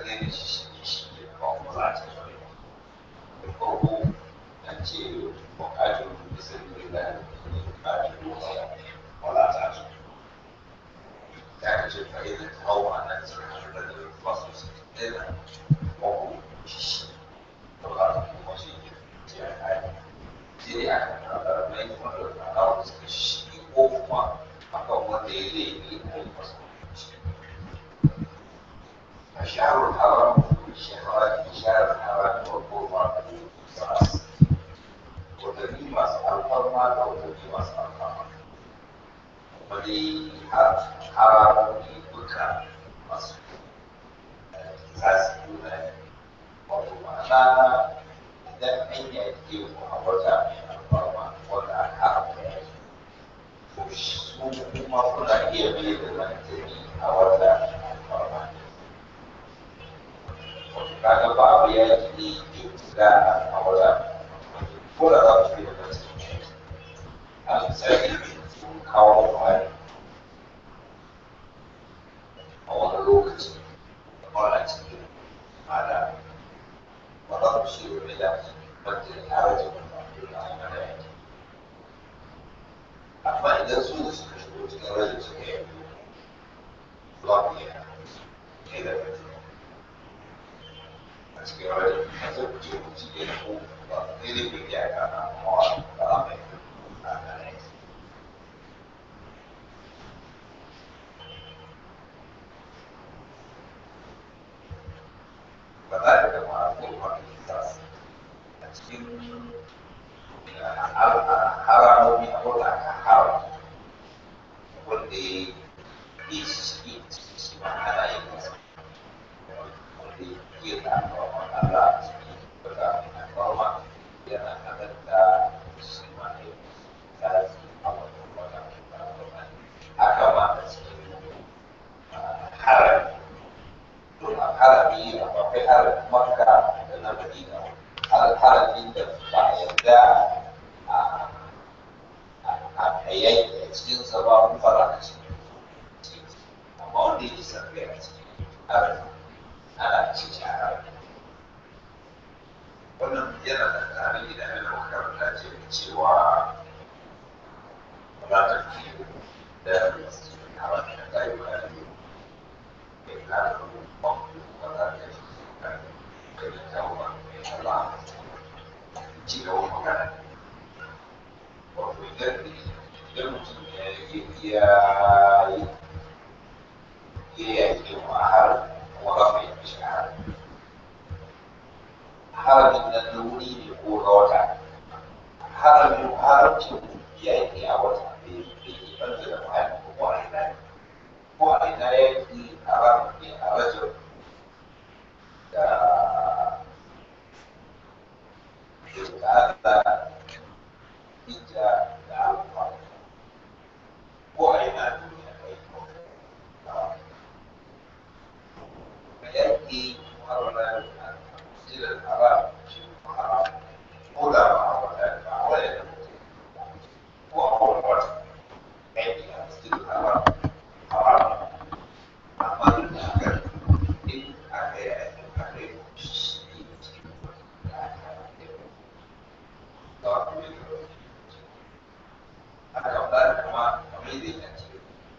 daina shi shi shi ke kawo maza ta da farko an ce bukatun bisa da bukatun wala ta su ya ce fa'ida ta hau a nan sun haɗu da wasu su daina ko shi to za ta kuma shi ke ya kai sai dai aka karɓar mai kuma da tsara da suka shi ko kuma akan wanda ya laifi a yi masa shi الشهر الحرام شهر شهر الحرام والقرآن والقصاص وتبي مسألة الفرما وتبي مسألة الفرما ولي حرام بكرة مصر قصاص يوناني ومعنى idan an yake a wata mai alfarma wanda aka haramta ya to su kuma kuna iya biye da lantani a wata mai alfarma kaga babu ya yi da a wata ko da za su yi da wasu a misali sun kawo kwari a wani lokaci da kwana cikin mada ba za su shi wani da wanda ya rage wani da aka da yake amma idan su da suka shigo cikin rajin suka yi za ku iya kai da rajin a cikin rajin a zai kuce ku ci ke ko ba sai dai ku iya ka na mawa ba za mai a kan yake فذلك مع القرآن القصاص cikin haramomi a wata aka haram wanda ya yi shi shi ma ana yin masa wanda ya ke da alfarman Allah a cikin wata alfarma yana halatta shi ma ne tsari a wata wata alfarma haka ma a cikin harami don a harami akwai haramin makka da na madina haramin da ba a yarda a yanki a cikin sa ba mu fara a cikin amma wanda yake sarfe a cikin harami ana cikin harami wannan yana da tarihi da yana makaranta ce cewa ba ta fi da harami da ta yi harami mai kare ci gaba magana wato idan idan mutum ya ya ya yi mu a har kuma ba mai yi shi har haramin nan na wuri ne ko na wata haramin haramcin ya yi a wata bai yi ɓanta da muhalli ko a ina ne ko a ina ya yi haramin ne a rajin da da hijja da alfa ko a yana duniya kai a yanki harwana jiran haram shi haram ko da ba a wata ba a wani da ko a wani wata yanki a cikin haram haram amma duk da haka in aka yi aka yi shi cikin da aka yi aka ba kuma kamar da ya ce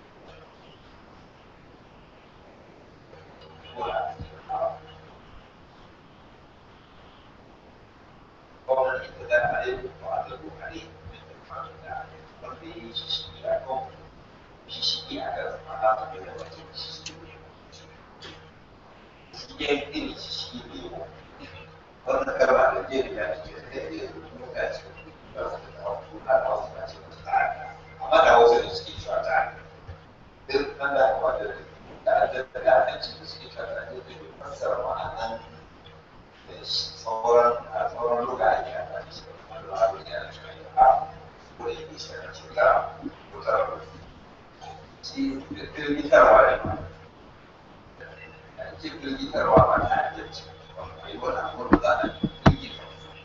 gwamnati ta da a yi ba da kokari da da wanda ya yi shi shi ya kawo shi shi ya ga fara da da wajen shi shi ya yi iri shi shi ne wannan kalma da jeri ya ce da ya yi rubuta ce ba su da wasu na da wasu na ce wasu ta amma da wasu da suke cewa ta duk an da kuma da da da da da ci da suke cewa ta ne da fassara ma'anan da sauran a sauran lokaci ya ta ci wanda ba su yana cewa ya a ko da yake shi da ce ta ko ta rabu shi firgitarwa ne ma ce firgitarwa ba ta ajiyarci yi wani abu da za a yi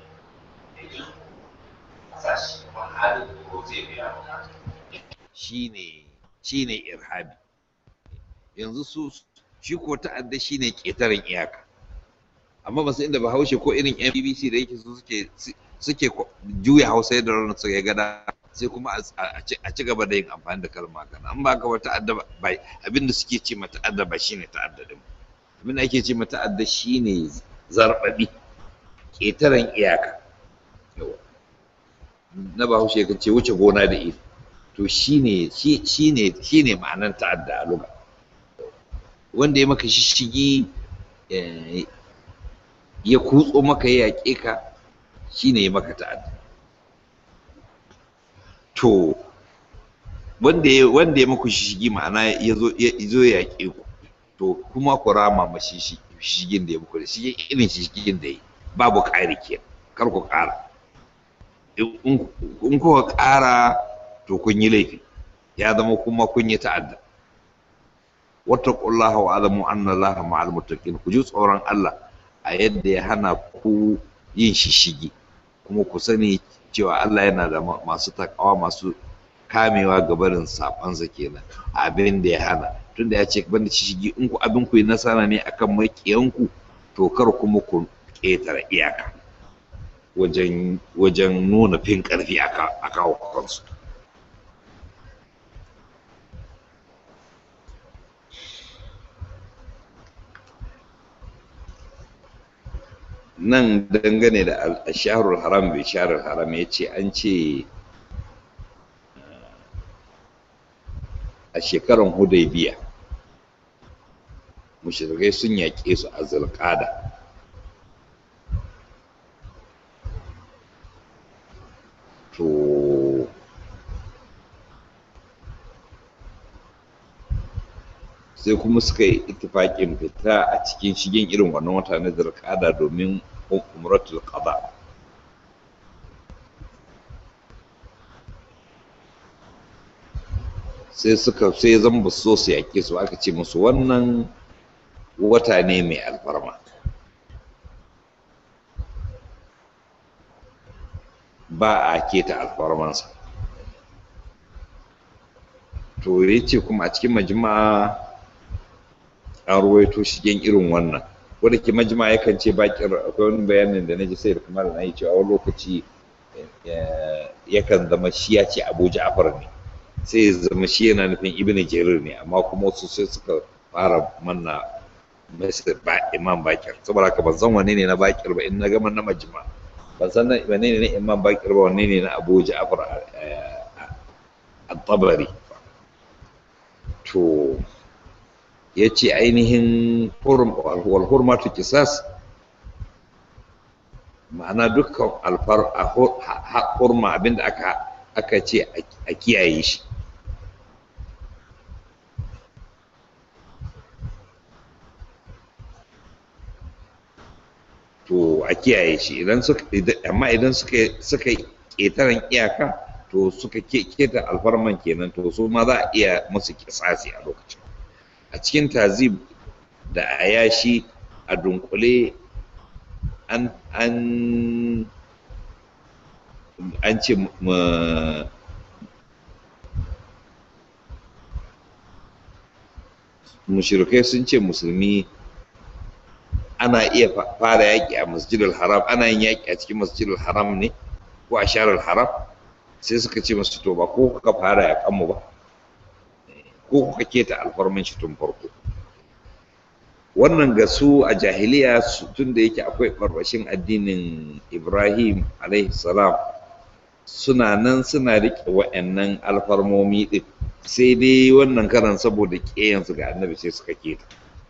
a sashi wani halin ko zai biya bukata shine shine irhabi yanzu su shi ko ta'adda shine ƙetaren iyaka amma ba su inda bahaushe ko irin yan bbc da yake su suke suke juya hausa yadda ranar su ya gada sai kuma a ci gaba da yin amfani da kalma kana an ba ka wata ta'adda ba abinda suke ce mata ta'adda ba shine ta'adda din abinda ake ce mata ta'adda shine zarbabi ƙetaren iyaka na bahaushe kan ce wuce gona da iri to shine shine shine ma'anar ta'adda a lugha wanda ya maka shishigi ya kutso maka ya yaƙe ka shine ya maka ta'adda to wanda ya wanda ya maku shishigi ma'ana ya zo ya zo ya yaƙe ku to kuma ku rama ma shishigin da ya muku da shi irin shishigin da ya yi babu ƙari ke kar ku ƙara in kuka ƙara to kun yi laifi ya zama kuma kun yi ta'adda wattaqullaha wa alamu anna allaha ma'al muttaqin ku ji tsoron Allah a yadda ya hana ku yin shishigi kuma ku sani cewa Allah yana da masu takawa masu kamewa ga barin sabansa kenan abin da ya hana tunda ya ce banda shishigi in ku abin ku yi nasara ne akan maƙiyanku to kar kuma ku ƙetare iyaka wajen wajen nuna fin ƙarfi a kawo kansu nan dangane da shaharul haram bai shaharul haram ya ce an ce a shekarar hudaybiya mushrikai sun yaƙe su a zulƙada to sai kuma suka yi itifaƙin fita a cikin shigen irin wannan wata na zulƙada domin umratul qada sai suka sai zan ba so su yaƙe su aka ce musu wannan wata ne mai alfarma ba a keta alfarmansa to ya ce kuma a cikin majma'a an ruwaito shigen irin wannan wadda ke majima yakan ce bakir akwai wani bayanin da na ji sai da kuma na yi cewa wani lokaci yakan zama shi ya ce abu ja'far ne sai ya zama shi yana nufin ibn jarir ne amma kuma wasu sai suka fara manna masa ba imam bakir saboda haka ban san wane ne na bakir ba in na gama na majima ban san wane ne na imam bakir ba wane ne na abu ja'far at-tabari to ya ce ainihin walhurmatu kisas ma'ana dukkan alfar hurma abinda aka aka ce a kiyaye shi to a kiyaye shi idan suka amma idan suka suka ƙetaren iyaka to suka keta alfarman kenan to su ma za a iya musu kisasi a lokacin a cikin tazib da ayashi a dunkule an an an ce mushrikai sun ce musulmi ana iya fara yaƙi a masjidul haram ana yin yaƙi a cikin masjidul haram ne ko a sharar haram sai suka ce masu to ba ko kuka fara yaƙan mu ba ko kuka keta alfarman shi tun farko wannan ga su a jahiliya tun da yake akwai ɓarɓashin addinin ibrahim salam suna nan suna riƙe wa'annan alfarmomi ɗin sai dai wannan karan saboda ƙeyansu ga annabi sai suka keta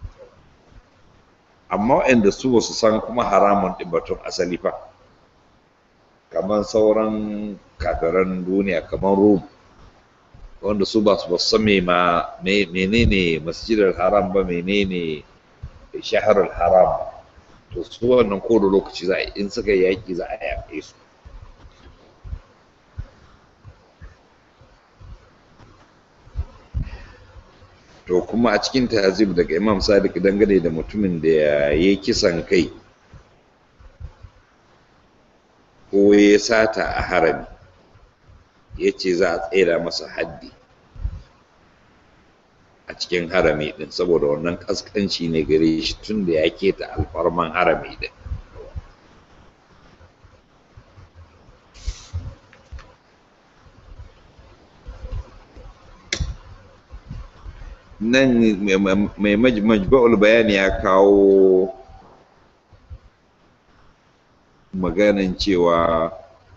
amma waɗanda su ba su san kuma haramun ɗin batun asali fa kamar sauran kafiran duniya kamar rum wanda su ba su san me ma menene masjidar haram ba menene shaharar haram to su wannan ko da lokaci za a in suka yaƙi za a yaƙe su to kuma a cikin tazib daga imam sadiq dangane da mutumin da ya yi kisan kai ko ya sata a harami ya ce za a tsera masa haddi a cikin harami din saboda wannan kaskanci ne gare shi tun da ya keta alfarman harami din nan mai majba'ul bayani ya kawo maganan cewa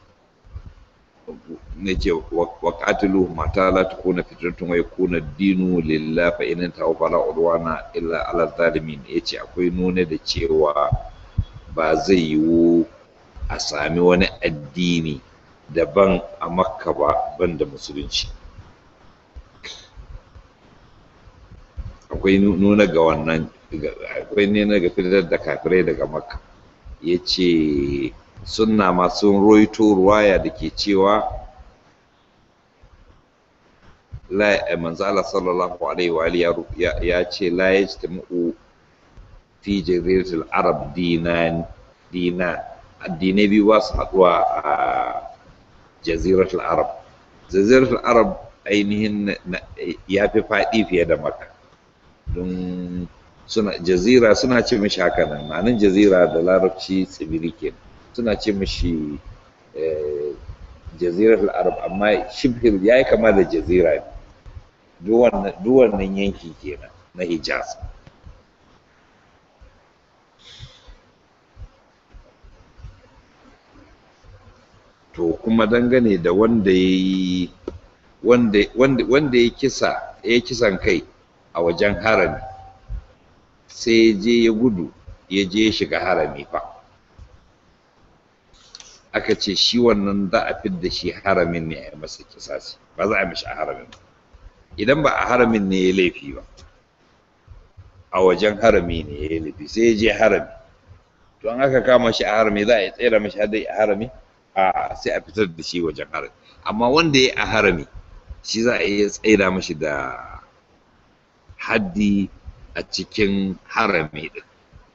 na ce wa qatilu mata la takuna fitratun wa yakuna dinu lillah fa in ta fala udwana illa ala zalimin yace akwai nuna da cewa ba zai yiwu a sami wani addini daban a makka ba banda musulunci akwai nuna ga wannan akwai nuna ga fitar da kafirai daga makka ya ce sunna masu roito ruwaya da ke cewa manzo Allah sallallahu alaihi wa ya ce la yajtami'u fi jaziratul arab dinan dina addinai biyu ba su haɗuwa a jaziratul arab jaziratul arab ainihin ya fi faɗi fiye da maka don suna jazira suna ce mishi haka nan ma'anin jazira da larabci tsibiri ke suna ce mishi jaziratul arab amma shibhir ya yi kama da jazira ne duk wannan yanki kenan na hijaz to kuma dangane da wanda ya yi wanda ya kisa ya kisan kai a wajen harami sai ya je ya gudu ya je ya shiga harami fa aka ce shi wannan za a fidda shi haramin ne a yi masa kisasi ba za a mishi a haramin ba idan ba a haramin ne ya laifi ba a wajen harami ne ya laifi sai ya je harami to an aka kama shi a harami za a yi tsere mashi hadai a harami a sai a fitar da shi wajen harami amma wanda ya a harami shi za a iya tsaida mashi da haddi a cikin harami din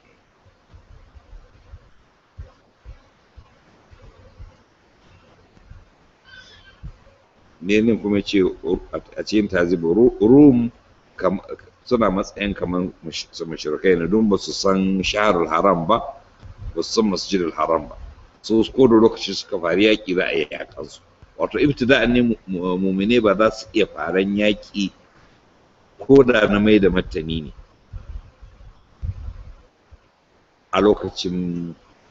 ne nan kuma ce a cikin tazibu rum suna matsayin kamar mashirkai na don ba su san shaharul haram ba ba su san masjidul haram ba so ko da lokaci suka fari yaƙi za a yi yaƙansu wato ibtida'an ne mumine ba za su iya faran yaƙi ko da na mai da martani ne a lokacin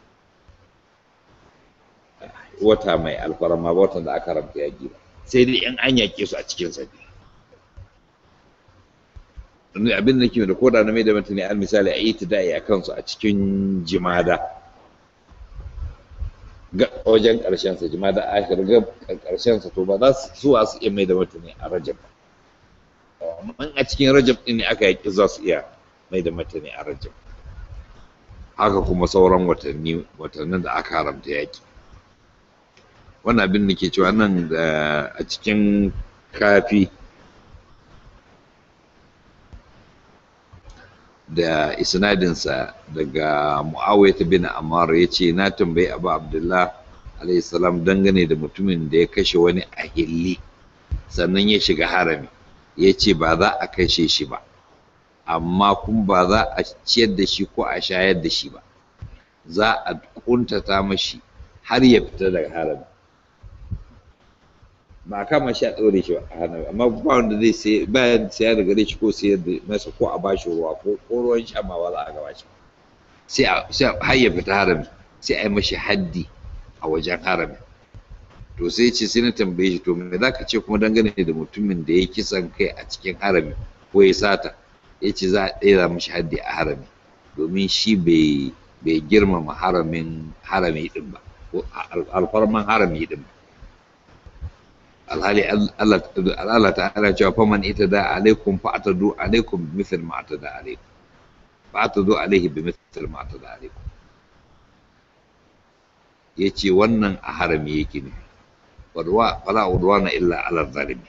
wata mai alfarma ba watan da aka ramta yaƙi ba sai dai in an yaƙe su a cikin sabi abin da ke da koda na mai da martani al misali a yi tida'i a kansu a cikin jimada ga wajen ƙarshen sa jimada akhir ga ƙarshen sa to ba za su zuwa su iya mai da martani a rajab amma a cikin rajab din ne aka yaƙi za su iya mai da martani a rajab haka kuma sauran watanni watannin da aka haramta yaƙi wannan abin da ke cewa nan da a cikin kafi da isnadinsa daga mu'awiyah bin ammar ya ce na tambayi abu abdullah alayhi salam dangane da mutumin da ya kashe wani a hilli sannan ya shiga harami ya ce ba za a kashe shi ba amma kuma ba za a ciyar da shi ko a shayar da shi ba za a kuntata mashi har ya fita daga harami ba a kama shi a ɗaure shi a hannu amma ba wanda zai sai bayan saya da gare shi ko sayar da masa ko a bashi ruwa ko ko ruwan sha ma ba za a gaba shi sai a sai har ya fita harami sai a yi mashi haddi a wajen harami to sai ce sai na tambaye shi to me za ka ce kuma dangane da mutumin da ya kisan kai a cikin harami ko ya sata ya ce za a ɗaya mashi haddi a harami domin shi bai bai girmama haramin harami din ba alfarman harami din ba alhali Allah ta'ala cewa faman ita da alaikum fa atadu alaikum bi mithl ma atada alaikum fa atadu alaihi bi mithl ma atada alaikum yace wannan a harami yake ne wadwa fala udwana illa ala zalimi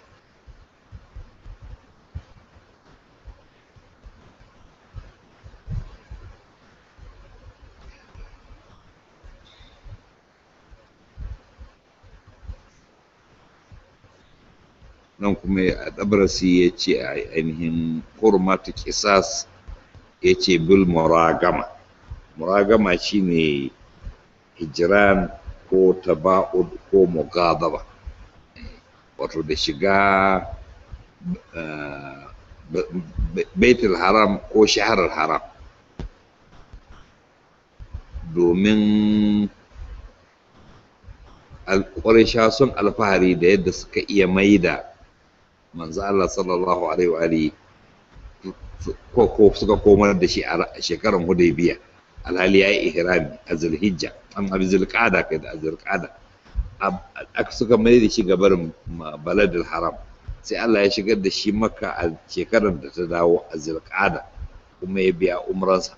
nan kuma a ɗabarasi ya ce a ainihin hurmatu kisas ya ce bil muragama muragama shine hijiran ko taba'ud ko mugadaba wato da shiga baitul haram ko shaharar haram domin alƙwarisha sun alfahari da yadda suka iya maida manzo Allah sallallahu alaihi wa alihi ko ko suka komar da shi a shekarar Hudaybiya alhali yayi ihrami a Zulhijja an abi Zulqa'da kai da Zulqa'da aka suka mai da shi gabar baladul haram sai Allah ya shigar da shi Makka a shekarar da ta dawo a Zulqa'da kuma ya biya umransa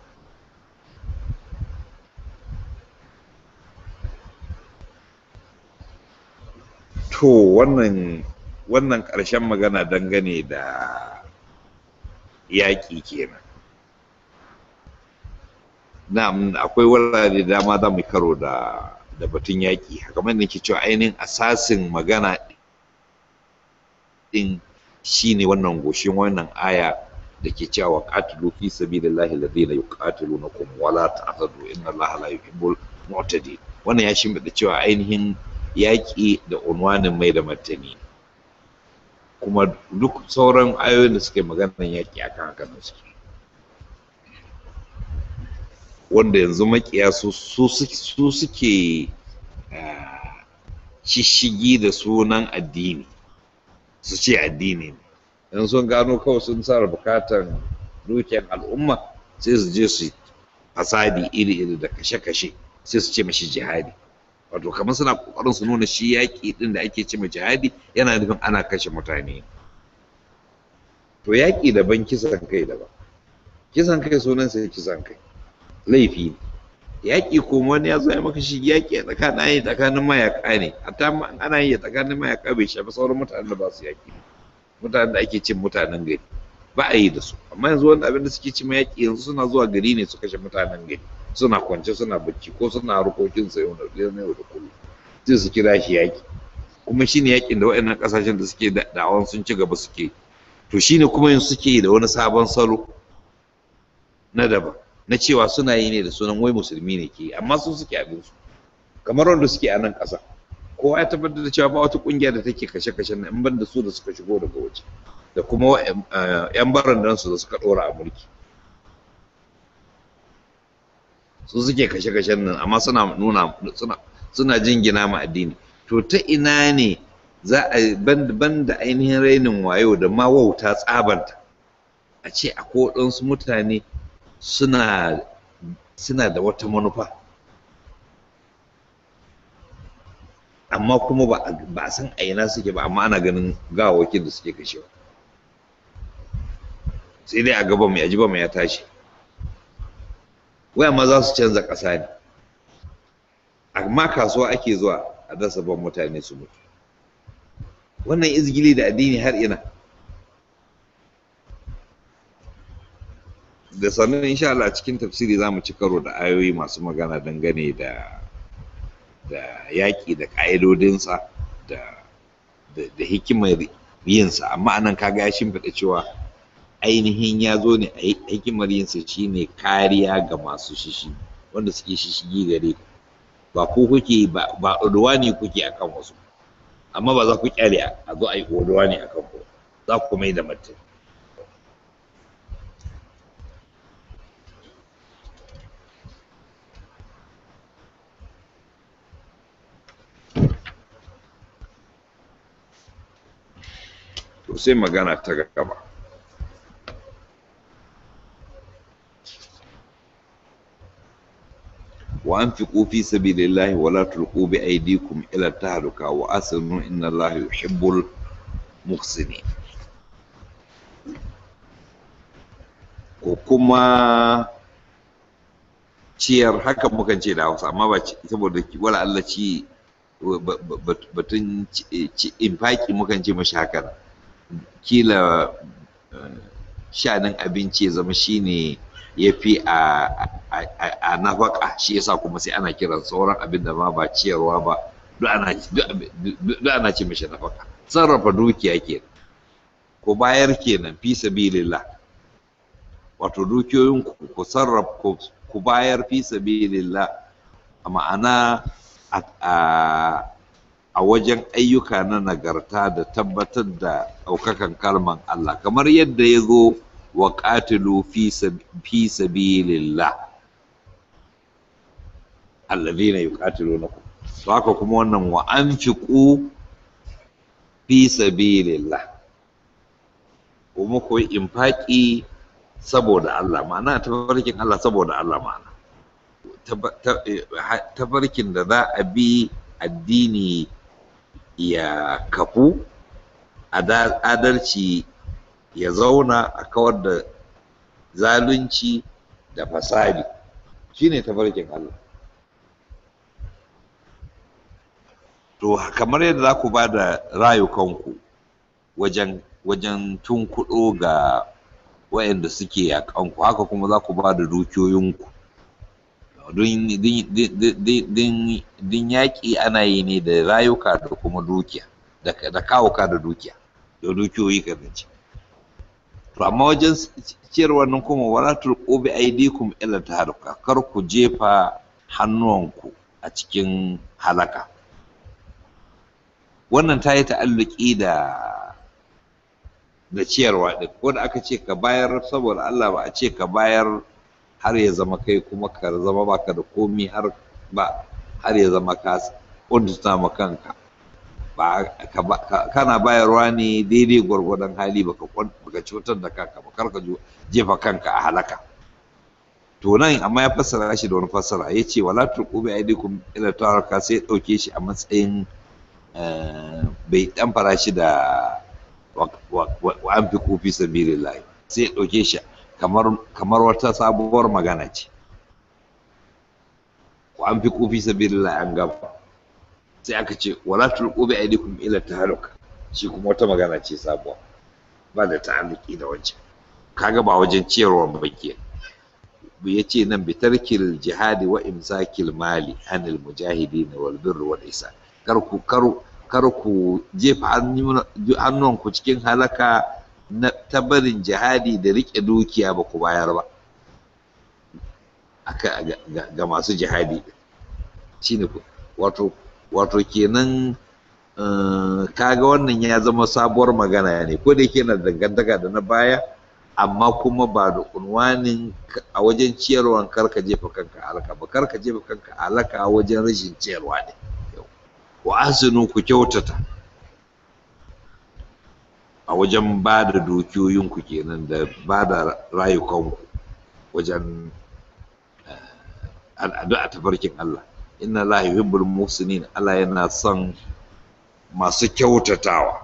to wannan wannan ƙarshen magana dangane da yaƙi kenan na'am akwai wurare dama za mu karo da da batun yaƙi kamar da ke cewa ainihin asasin magana din shine wannan goshin wannan aya da ke cewa qatilu fi sabilillahi alladhina yuqatilunakum wala ta'tadu inna allaha la yuhibbul mu'tadin wannan ya shimfiɗa cewa ainihin yaƙi da unwanin mai da martani kuma duk sauran ayoyin da suke maganar yaƙi akan haka ne suke wanda yanzu makiya su suke shishigi da sunan addini su ce addini ne in sun gano kawai sun sa bukatan dukiyar al'umma sai su je su fasadi iri-iri da kashe-kashe sai su ce mashi jihadi wato kamar suna kokarin su nuna shi yaƙi din da ake cima jihadi yana nufin ana kashe mutane to yaƙi daban kisan kai daban kisan kai sunan sai kisan kai laifi ne yaƙi kuma wani ya zo ya maka shi yaƙi a tsakanin yi tsakanin mayaƙa ne hatta ana yi tsakanin mayaƙa bai shafi sauran mutanen da ba su yaƙi mutanen da ake cin mutanen gari ba a yi da su amma yanzu wani abin da suke cima yaƙi yanzu suna zuwa gari ne su kashe mutanen gari suna kwance suna bacci ko suna harkokin sa yau da yau da kullum sai su kira shi yaƙi kuma shine yaƙin da waɗannan ƙasashen da suke da'awan sun ci gaba suke to shine kuma yanzu suke da wani sabon salo na daban na cewa suna yi ne da sunan wai musulmi ne ke amma su suke abin su kamar wanda suke a nan ƙasa kowa ya tabbatar da cewa ba wata ƙungiya da take kashe-kashe na in ban da su da suka shigo daga waje da kuma yan barandansu da suka ɗora a mulki su suke kashe-kashen nan amma suna nuna suna suna jingina ma addini to ta ina ne za a ban da ainihin rainin wayo da ma wauta tsabanta a ce a waɗansu mutane suna suna da wata manufa amma kuma ba a san a ina suke ba amma ana ganin gawakin da suke kashewa sai dai a gaba mai ajiba mai ya tashi waya ma za su canza ƙasa ne amma kasuwa ake zuwa a dasa ban mutane su mutu wannan izgili da addini har ina da sannan insha Allah cikin tafsiri za mu ci karo da ayoyi masu magana dangane da da yaƙi da ƙa'idodinsa da da hikimar yinsa amma anan kaga ya shimfiɗa cewa ainihin ya zo ne a hikimar yinsa shine kariya ga masu shishi wanda suke shishigi gare ku ba ku kuke ba ba ne kuke akan wasu amma ba za ku kyale a zo a yi ne akan ku za ku mai da martani to sai magana ta gaba وأنفقوا في سبيل الله ولا تلقوا بأيديكم إلى التهلكة وأحسنوا إن الله يحب المحسنين kuma ciyar haka mukan ce da hausa amma ba saboda wala Allah ci batun infaki mukan ce mashi haka kila shanin abinci ya zama shine ya fi a nafaka shi yasa kuma sai ana kiran sauran abin da ma ba ciyarwa ba duk ana ce mashi nafaka sarrafa dukiya ke ku bayar kenan fi sabilillah wato dukiyoyin ku ku sarrafa ku bayar fi sabilillah a ma'ana a wajen ayyuka na nagarta da tabbatar da ɗaukakan kalman Allah kamar yadda ya zo wa ƙatilu fi sabilillah alladhina yuqatilunakum to haka kuma wannan wa anfiqu fi sabilillah kuma ku yi infaki saboda Allah ma'ana tabarkin Allah saboda Allah ma'ana tabarkin da za a bi addini ya kafu adalci ya zauna a kawar da zalunci da fasadi shine tabarkin Allah to kamar yadda za ku ba da rayukanku wajen wajen tunkuɗo ga waɗanda suke yaƙanku haka kuma za ku ba da dukiyoyinku don yaƙi ana yi ne da rayuka da kuma dukiya da kawuka da dukiya da dukiyoyi ka zance to amma wajen ciyarwa nan kuma wala turqu bi aydikum ila taharuka kar ku jefa hannuwanku a cikin halaka wannan ta yi ta'alluki da da ciyarwa ɗin ko da aka ce ka bayar saboda Allah ba a ce ka bayar har ya zama kai kuma ka zama baka da komi har ba har ya zama ka kuntuta ma kanka ba kana bayarwa ne daidai gwargwadon hali baka baka cutar da kanka ba karka jefa kanka a halaka to nan amma ya fassara shi da wani fassara ya ce wala turqu bi aidikum ila taraka sai ya dauke shi a matsayin bai dan fara shi da wa an fi kofi sabilillahi sai ya ɗauke shi kamar wata sabuwar magana ce wa an fi kofi sabilillahi an gaba sai aka ce wala tulqu bi aydikum ila tahaluk shi kuma wata magana ce sabuwa ba da ta'alluki da wancan kaga ba wajen ciyarwa ba ke ya ce nan bi tarkil jihadi wa imsakil mali anil mujahidin wal birr wal ihsan kar ku kar ku jefa hannunku cikin halaka na tabarin jihadi da riƙe dukiya ba ku bayar ba ga masu jihadi shine wato wato kenan kaga wannan ya zama sabuwar magana ne ko da yake na dangantaka da na baya amma kuma ba da unwanin a wajen ciyarwan karka jefa kanka halaka ba karka jefa kanka halaka a wajen rashin ciyarwa ne wa asinu ku kyautata a wajen ba da dukiyoyinku kenan da ba da rayukanku wajen addu'a tafarkin Allah inna la yuhibbul muhsinin Allah yana son masu kyautatawa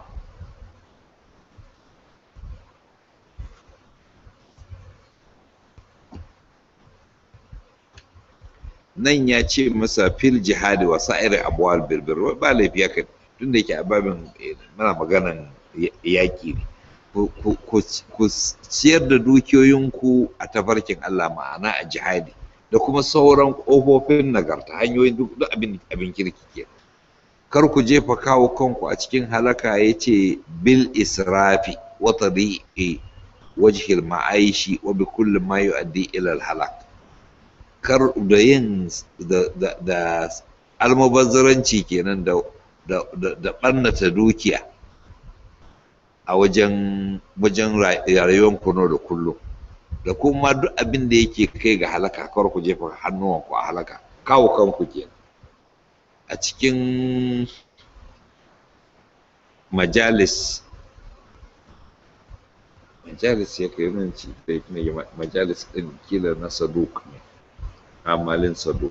nan ya ce masa fil jihadi wa sa'iri abuwal birbir ba laifi haka tun da yake ababin mana maganan yaƙi ne ku ciyar da dukiyoyinku a tafarkin Allah ma'ana a jihadi da kuma sauran ƙofofin nagarta hanyoyin duk abin abin kirki ke kar ku jefa kawo kanku a cikin halaka ya ce bil israfi wa tadi'i wajhil ma'aishi wa bi kulli ma yu'addi ila al halak kar da yin da almubazzaranci kenan da da ɓannata dukiya a wajen wajen rayuwar kuno da kullum da kuma duk abin da yake kai ga halaka kawar ku jefa hannuwanku a halaka kawo kanku kenan a cikin majalis majalis ya kai nan ci majalis ɗin kila na saduk ne amalin saduk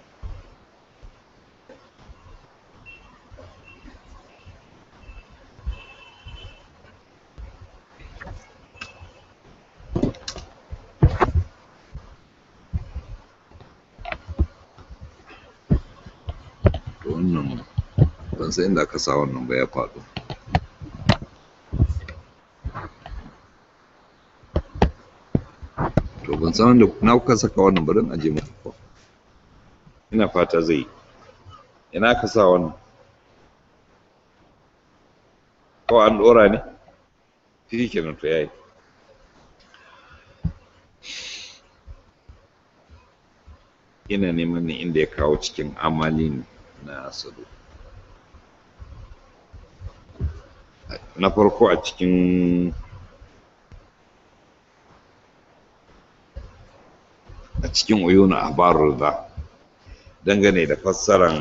wannan ban san inda aka sa wannan ba ya faɗo to ban san wanda na kuka saka wannan bari aje mu ina fata zai yi ina ka sa wannan ko an dora ne shi kenan to yayi ina neman ne inda ya kawo cikin amalin na sadu na farko a cikin a cikin uyuna ahbarul da dangane da fassaran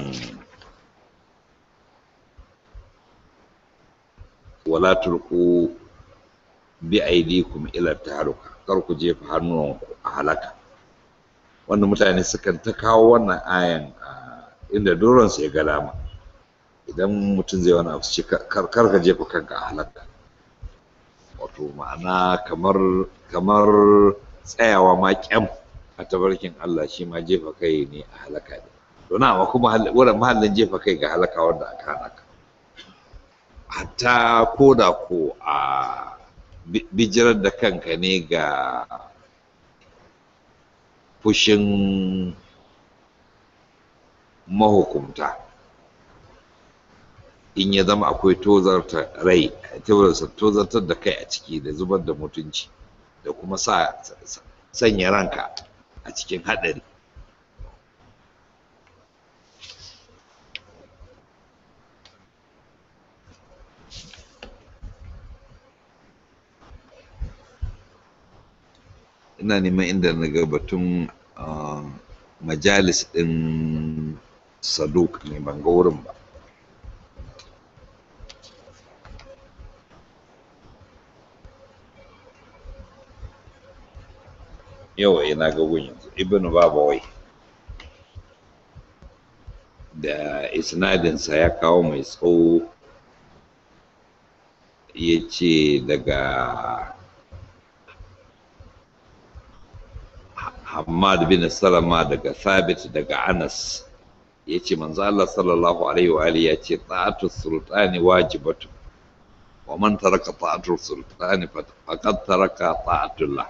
wala tulqu bi aidikum ila taharuka kar ku jefa hannuwanku a halaka wanda mutane sukan ta kawo wannan ayan inda doron ya ga dama idan mutum zai wani abu ce kar ka jefa kanka a halaka wato ma'ana kamar kamar tsayawa ma kyam a tabarkin Allah shi ma jefa kai ne a halaka ne to na amma kuma wurin mahallin jefa kai ga halaka wanda aka halaka hatta ko da ko a bijirar da kanka ne ga fushin mahukumta in ya zama akwai tozarta rai tozartar da kai a ciki da zubar da mutunci da kuma sa sanya ranka a cikin haɗari ina neman inda na ga batun majalis ɗin saduk ne ban ga wurin ba yawa ina ga gun yanzu ibnu babawai da isnadinsa ya kawo mai tsawo ya ce daga Hamad bin Salama daga Thabit daga Anas ya ce manzo Allah sallallahu alaihi wa alihi ya ce ta'atu sultani wajibatu wa man taraka ta'atu sultani faqad taraka ta'atullah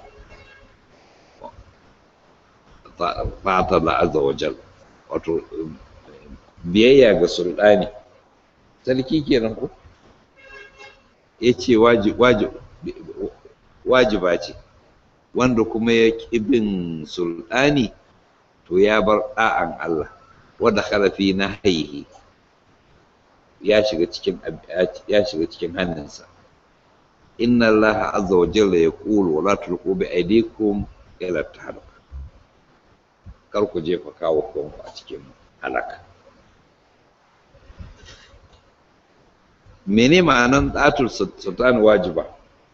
ta'ata Allah azza wa jal wato biyayya ga sultani sarki kenan ko ya ce wajiba ce wanda kuma ya ƙi bin sultani to ya bar ɗa'an Allah wadda harafi na haihi ya shiga cikin ya shiga cikin hannunsa inna Allah azza wa jalla yaqulu wa la tulqu bi aydikum ila tahluk kar ku jefa kawo kanku a cikin halaka mene ma'anan ɗatul sultani wajiba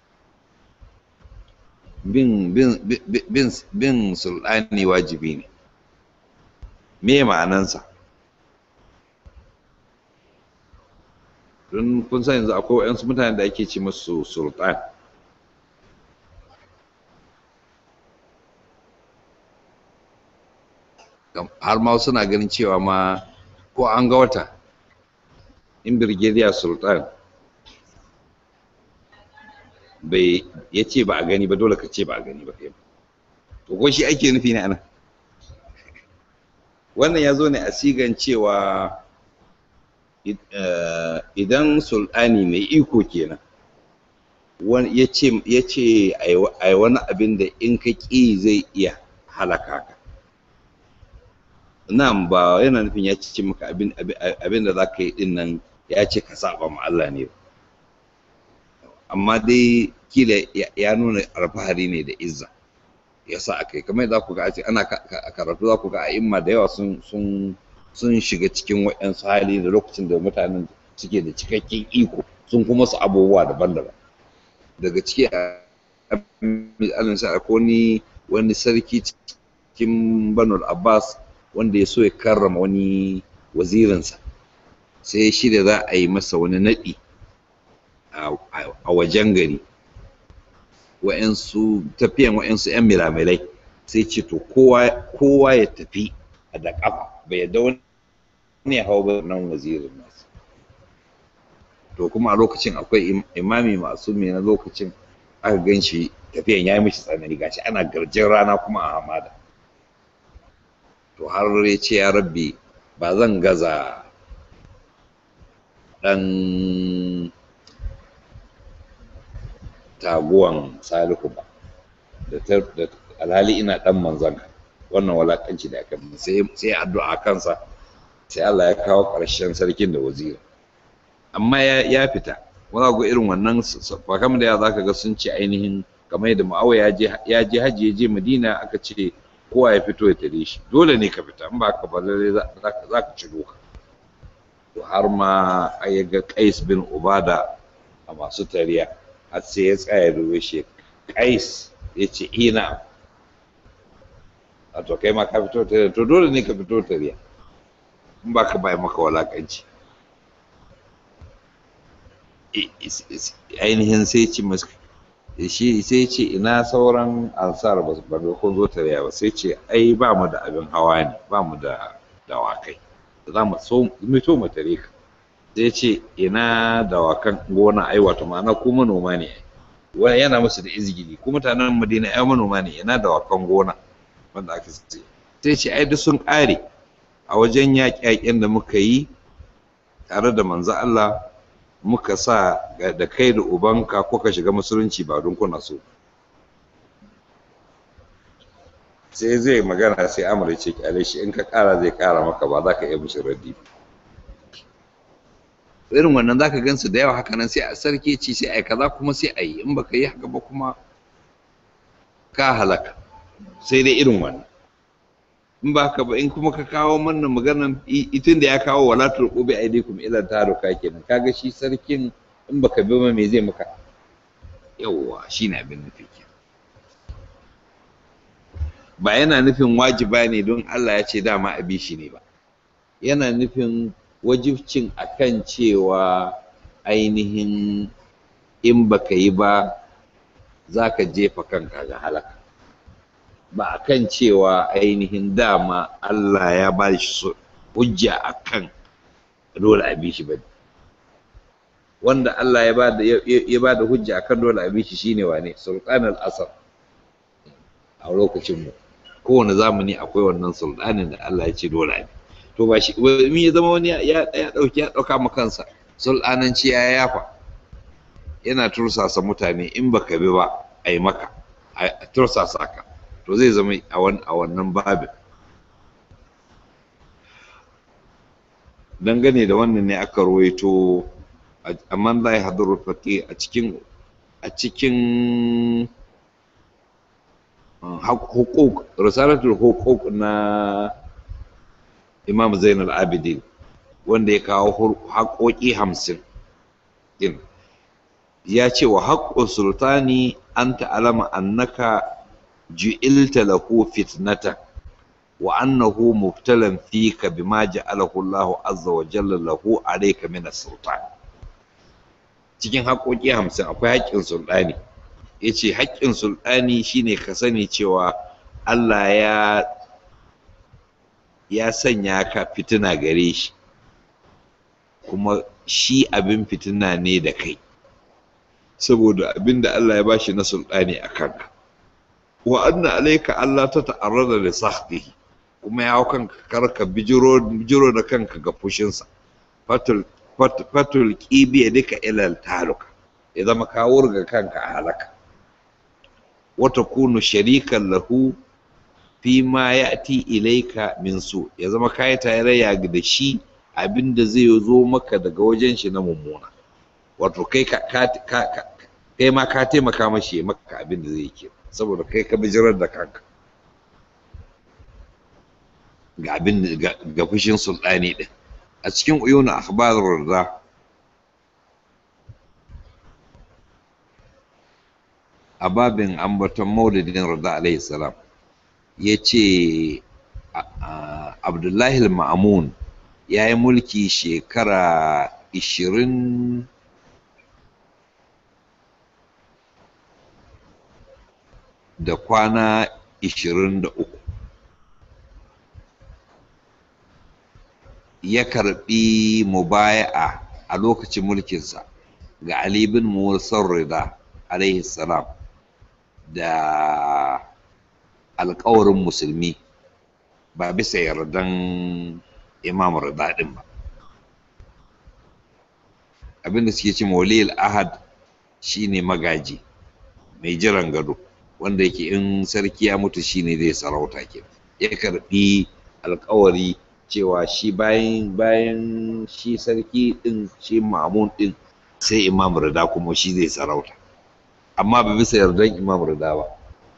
bin bin bin bin sultani wajibi ne me ma'anansa don kun san yanzu akwai waɗansu mutane da ake ce musu sultan har ma suna ganin cewa ma ko an ga wata in birgediya sultan bai ya ce ba a gani ba dole ka ce ba a gani ba kai to ko shi ake nufi ne anan wannan ya zo ne a sigan cewa idan sultani mai iko kenan ya ce a yi wani abin da in ka ƙi zai iya halaka ka nan ba yana nufin ya ce maka abin da za ka yi din nan ya ce ka saba ma Allah ne amma dai kila ya nuna alfahari ne da izza ya sa aka yi kamar za ku ga a ana karatu za ku ga a imma da yawa sun sun shiga cikin waɗansu hali da lokacin da mutanen suke da cikakken iko sun kuma su abubuwa daban-daban daga ciki a alinsa akwai wani sarki cikin banul abbas wanda ya so ya karrama wani wazirinsa sai ya shirya za a yi masa wani naɗi a wajen gari wa'yansu tafiyan wa'yansu 'yan milamilai sai ce to kowa ya tafi a da ƙafa bai yadda wani ya hau ba nan wazirin nasu to kuma a lokacin akwai imami masu mai na lokacin aka gan shi tafiyan ya yi mishi tsanani gashi ana garjin rana kuma a hamada to har ya ce ya rabbi ba zan gaza ɗan taguwan salihu ba da alhali ina dan manzon ka wannan walakanci da aka sai sai addu'a kansa sai Allah ya kawo ƙarshen sarkin da wazira amma ya fita wani ga irin wannan fakam da ya zaka ga sun ce ainihin kamar yadda ma'awa ya je hajji ya je madina aka ce kowa ya fito ya tare shi dole ne ka fita in ba ka ba lalle za ka ci doka to har ma ya ga Qais bin Ubada a masu tariya har sai ya tsaya da shi Qais ya ce ina a to kai ma ka fito tariya to dole ne ka fito tariya in ba ka bai maka walakanci ainihin sai ce shi sai ce ina sauran ansar ba ba kun zo tariya ba sai ce ai ba mu da abin hawa ne ba mu da dawakai za mu so mito mu tare ka sai ce ina dawakan gona ai wato ma'ana ku manoma ne wani yana musu da izgili ku mutanen madina ai manoma ne ina dawakan gona wanda aka ce sai ce ai duk sun ƙare a wajen yaƙe-yaƙen da muka yi tare da manzo Allah muka sa da kai da ubanka kuka shiga musulunci ba don kuna so sai zai magana sai amur ce kyale shi in ka kara zai kara maka ba za ka iya mishi raddi irin wannan za ka gansu da yawa haka nan sai a sarki ci sai a yi kaza kuma sai a yi in baka yi haka ba kuma ka halaka sai dai irin wannan in ba ka ba in kuma ka kawo mana maganan itin da ya kawo wala turqu bi aidikum ila taruka kenan kaga shi sarkin in baka bi ma me zai maka yawwa shine abin nufi ba yana nufin wajiba ne don Allah ya ce dama a bi shi ne ba yana nufin wajibcin akan cewa ainihin in baka yi ba za ka jefa kanka ga halaka ba a kan cewa ainihin dama Allah ya ba shi hujja a kan dole a bi shi ba wanda Allah ya ba da hujja a kan dole a bi shi shine wane sultan al-asar a lokacin mu kowane zamani akwai wannan sultanin da Allah ya ce dole a bi to ba shi in ya zama wani ya dauki ya dauka ma kansa sultananci ya yafa yana tursasa mutane in baka bi ba a yi maka a tursasa ka to zai zama a wannan babin dangane da wannan ne aka ruwaito a man la yahduru faqi a cikin a cikin hukuk risalatul hukuk na imam zainal abidin wanda ya kawo haƙoƙi hamsin din ya ce wa haƙƙun sultani an ta'alama annaka ju'ilta lahu fitnatan wa annahu mubtalan fika bima ja'alahu Allahu azza wa jalla lahu alayka min as-sultan cikin haƙoƙi hamsin akwai haƙƙin sultani yace haƙƙin sultani shine ka sani cewa Allah ya ya sanya ka fitina gare shi kuma shi abin fitina ne da kai saboda abin da Allah ya bashi na sultani a kanka wa anna alayka Allah ta ta'arrada li sahbihi kuma ya kanka karka bijiro bijiro da kanka ga fushinsa fatul fatul qibi duka ila taluka ya zama ka wurga kanka a halaka wa takunu sharikan lahu fi ma ya'ti ilayka min su ya zama kai tarayya da shi abinda zai zo maka daga wajen shi na mummuna wato kai ka kai ma ka taimaka mashi maka abin da zai ke saboda kai ka bijirar da kanka ga abin ga fushin sultani din a cikin uyuna akhbarur rida a babin ambaton maulidin rida alaihi salam ya ce abdullahi al-ma'amun ya yi mulki shekara ishirin da kwana ishirin da uku ya karbi mubaya'a a lokacin mulkinsa ga Ali bin Musa Rida alaihi salam da alkawarin musulmi ba bisa yardan imam Rida din ba abinda suke ce mawlil ahad shine magaji mai jiran gado wanda yake in sarki ya mutu shine zai sarauta ke ya karbi alkawari cewa shi bayan bayan shi sarki din shi mamun din sai imam rida kuma shi zai sarauta amma ba bisa yardan imam rida ba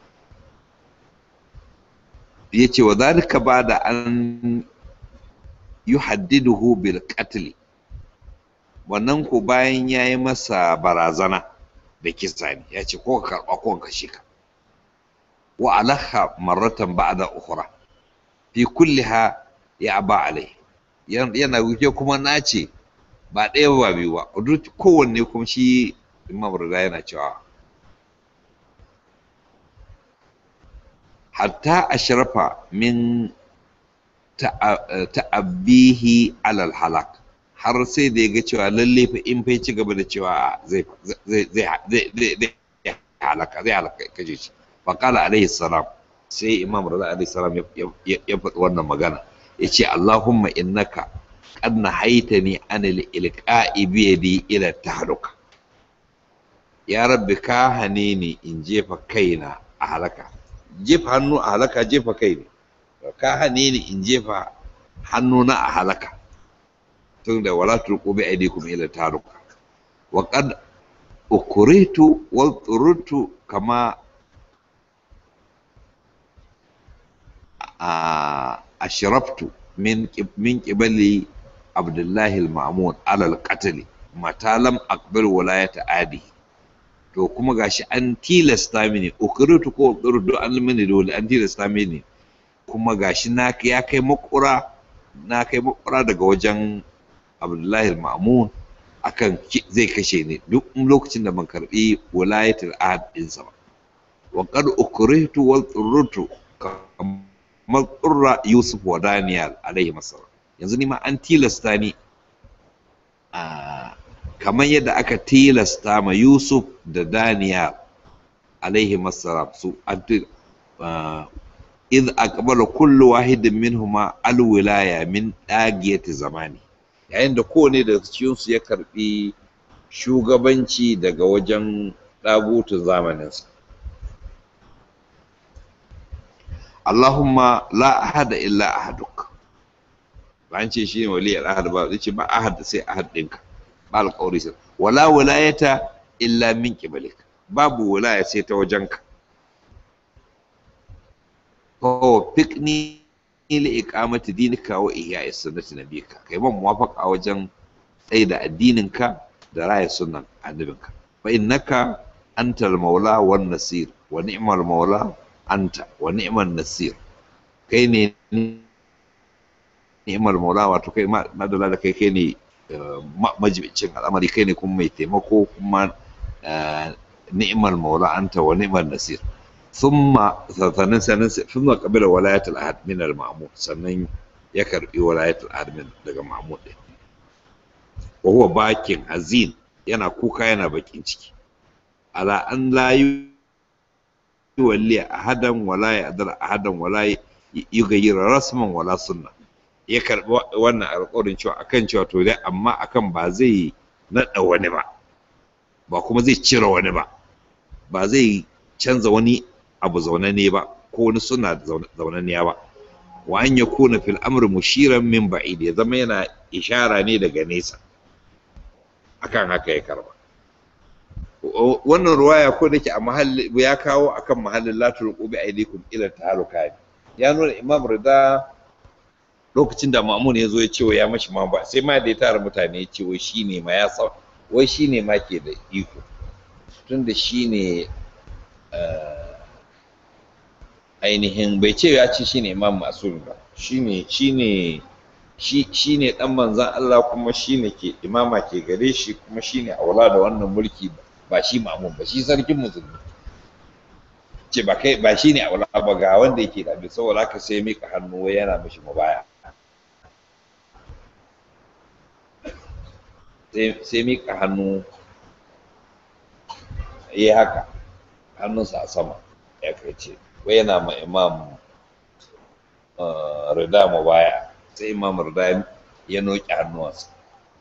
ya ce wa zalika ba da an yuhaddiduhu bil qatl wannan ko bayan ya yi masa barazana da kisa ne ya ce ko ka karɓa ko ka kashe ka wa alaha marratan ba'da ukhra fi kulliha ya ba alai yana wuce kuma na ce ba ɗaya ba biyu ba duk kowanne kuma shi imam rida yana cewa hatta ashrafa min ta'abbihi alal halak har sai da ya ga cewa lalle fa in fa ci gaba da cewa zai zai zai zai halaka zai halaka kaje shi fa qala alaihi salam sai imam rida alaihi salam ya faɗi wannan magana yace allahumma innaka qad nahaitani anil ilqa'i bi yadi ila tahluka ya rabbi ka hane ni in jefa kaina a halaka jefa hannu a halaka jefa kai ne ka hane ni in jefa hannuna a halaka tun da wala turqu bi aydikum ila taruka wa qad ukritu wa turtu kama ashraftu min min qibali abdullahi al-ma'mun ala al-qatl mata lam aqbal walayata adi to kuma gashi an tilasta mini ukritu ko ukritu an mini dole an tilasta mini kuma gashi na ya kai makura na kai makura daga wajen abdullahi ma'mun akan zai kashe ni duk lokacin da ban karbi walayatul ahad ɗinsa ba wa qad ukrihtu wa turrutu kamar turra yusuf wa daniel alaihi masallam yanzu ni ma an tilasta ni a kamar yadda aka tilasta ma yusuf da daniel alaihi masallam su إذ أقبل كل واحد منهما الولاية من ɗagiyati zamani yayin da kowane da cikinsu ya karɓi shugabanci daga wajen ɗagutun zamaninsa Allahumma la ahada illa ahaduk ba an ce shi ne wali ahad ba zai ce ba ahad sai ahad ɗinka ba alƙawari sai wala wilayata illa min qibalik babu wilaya sai ta wajenka fawfiqni li iqamati dinika wa ihya'i sunnati nabiyika kai ban muwafaqa wajen tsaye da addininka da raya sunnan annabinka fa innaka antal maula wan nasir wa ni'mal maula anta wa ni'man nasir kai ne ni'mal maula wato kai madalla da kai kai ne majibicin al'amari kai ne kuma mai taimako kuma ni'mal maula anta wa ni'man nasir ثم sannan sannan ثم قبل ولاية الأحد من المأمون sannan ya karbi walayatul ahad min daga Mahmud din wa huwa bakin azin yana kuka yana bakin ciki ala an la yuwalli ahadan wala ya'dar ahadan wala yughayyir rasman wala sunna ya karbi wannan alƙawarin cewa akan cewa to dai amma akan ba zai nada wani ba ba kuma zai cire wani ba ba zai canza wani abu zaunanne ba ko wani suna zaunanniya ba wa an ya kuna fil amri mushiran min ba'id ya zama yana ishara ne daga nesa akan haka ya karba wannan ruwaya ko da ke a mahalli ya kawo akan mahallin la tulqu bi aydikum ila tahaluka ya nuna imam rida lokacin da mamun ya zo ya ce ya mashi ma ba sai ma da ya tara mutane ya ce wai shine ma ya sa wai shine ma ke da iko tunda shine ainihin bai ce ya ce shine imam masum ba shine shine shi shine dan manzon Allah kuma shine ke imama ke gare shi kuma shine aula da wannan mulki ba shi mamun ba shi sarkin musulmi ce ba kai ba shine aula ba ga wanda yake da saboda haka sai mika hannu wai yana mishi mubaya sai mika hannu yi haka hannunsa a sama ya kai ce wai yana ma imam rida mu baya sai imam rida ya noki hannuwansa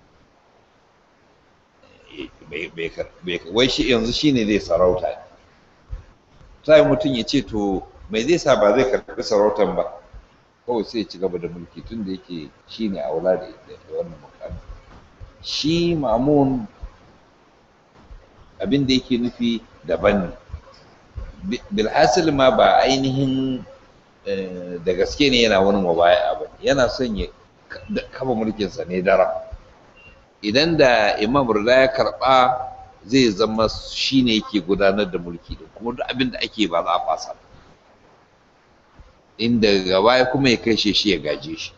wai shi yanzu shi ne zai sarauta sai mutum ya ce to mai zai sa ba zai karɓi sarautan ba kawai sai ya ci gaba da mulki tun da yake shi ne aula da wannan mukami shi mamun abin da yake nufi daban ne bilhassil ma ba ainihin da gaske ne yana wani mubaya ba yana son ya kafa mulkinsa ne dara idan da imam rida ya karɓa zai zama shi ne yake gudanar da mulki da kuma duk abin da ake ba za a fasa inda gaba kuma ya kai shi ya gaje shi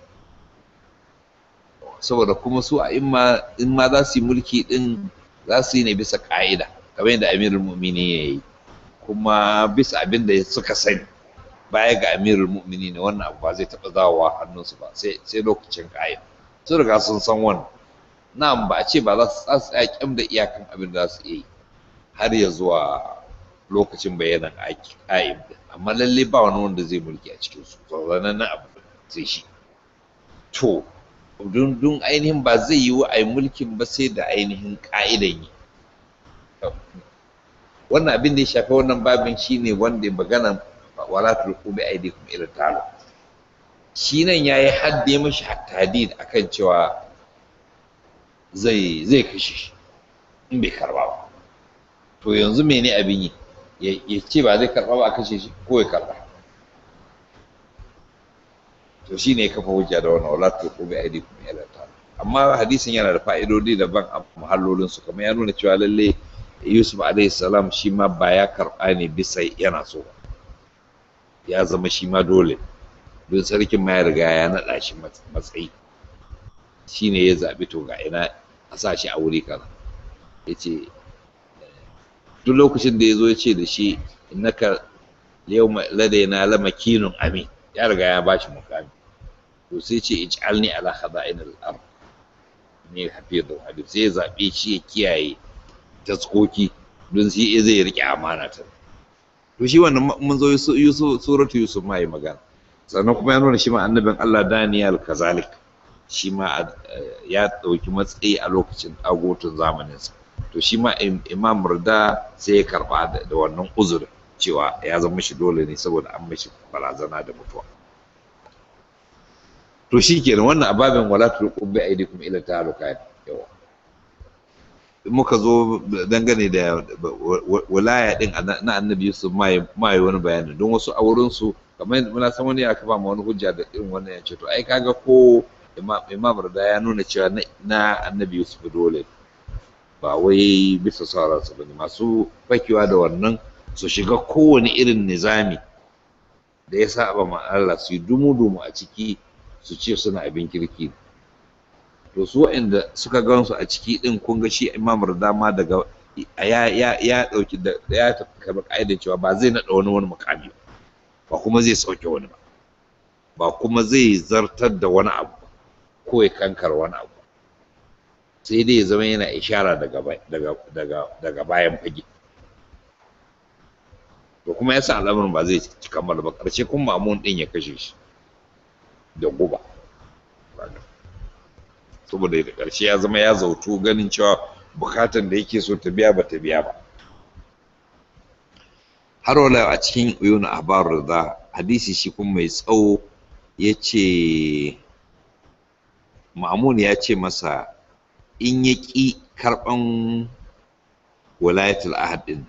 saboda kuma su a in ma za su yi mulki din za su yi ne bisa ka'ida kamar yadda amirul mu'mini ya yi kuma bisa abin da suka sani baya ga amirul mu'mini ne wannan abu ba zai taɓa zawowa hannunsu ba sai lokacin ka'ida sun riga sun san wannan na'am ba a ce ba za su tsaya kyam da iyakan abin da za su iya yi har ya zuwa lokacin bayanan ƙa'im amma lalle ba wani wanda zai mulki a cikin su zaunannen na abu sai shi to dun ainihin ba zai yi wa a yi mulkin ba sai da ainihin ƙa'idan yi wannan abin da ya shafi wannan babin shine wanda ya magana wala tulqu bi aydikum ila ta'ala shi nan yayi hadde mashi hadid akan cewa zai zai kashe shi in bai karba ba to yanzu mene abin yi ya ce ba zai karba ba a kashe shi ko ya karba to shi ne kafa hujja da wannan wala to ko bi aidi kuma ila ta amma hadisin yana da fa'idodi daban a muhallolin su kamar ya nuna cewa lalle Yusuf alaihi salam shi ma ba ya karba ne bisa yana so ya zama shi ma dole don sarkin ma ya riga ya naɗa shi matsayi shi ne ya zaɓi to ga ina a sa shi a wuri kaza ya ce duk lokacin da ya zo ya ce da shi innaka yau ladaina lama kinun amin ya riga ya bashi mukami to sai ce ij'alni ala khaza'in al-ard ne hafizu hadith sai ya zabe shi ya kiyaye taskoki don shi zai rike amana ta to shi wannan mun zo Yusuf suratu Yusuf ma yi magana sannan kuma ya nuna shi ma annabin Allah Daniel kazalik shi ma ya ɗauki matsayi a lokacin agotun zamaninsa to shi ma imam murda sai ya karɓa da wannan uzurin cewa ya zama shi dole ne saboda an mashi barazana da mutuwa to shi kenan wannan ababin wala tulqu bi aidikum ila taluka yawa muka zo dangane da walaya din na annabi Yusuf ma yi wani bayani don wasu a wurin su kamar muna san wani aka ba wani hujja da irin wannan ya ce to ai kaga ko imam rada ya nuna cewa na annabi Yusuf dole ba wai bisa sauransu ba ne masu fakewa da wannan su shiga kowane irin nizami da ya saba ma Allah su yi dumu-dumu a ciki su ce suna abin kirki to su waɗanda suka gansu a ciki ɗin kun ga shi imam dama daga ya ya ya ɗauki da ya tafi kamar ƙa'idar cewa ba zai naɗa wani wani mukami ba kuma zai sauke wani ba ba kuma zai zartar da wani abu ko ya kankar wani abu sai dai ya zama yana ishara daga daga daga bayan fage to kuma yasa al'amarin ba zai ci kamar ba ƙarshe kuma mamun ɗin ya kashe shi da guba saboda da ƙarshe ya zama ya zautu ganin cewa bukatan da yake so ta biya ba ta biya ba har wala a cikin uyun ahbar da hadisi shi kuma mai tsawo ya ce ma'amun ya ce masa in ya ƙi karɓan walayatul ahad din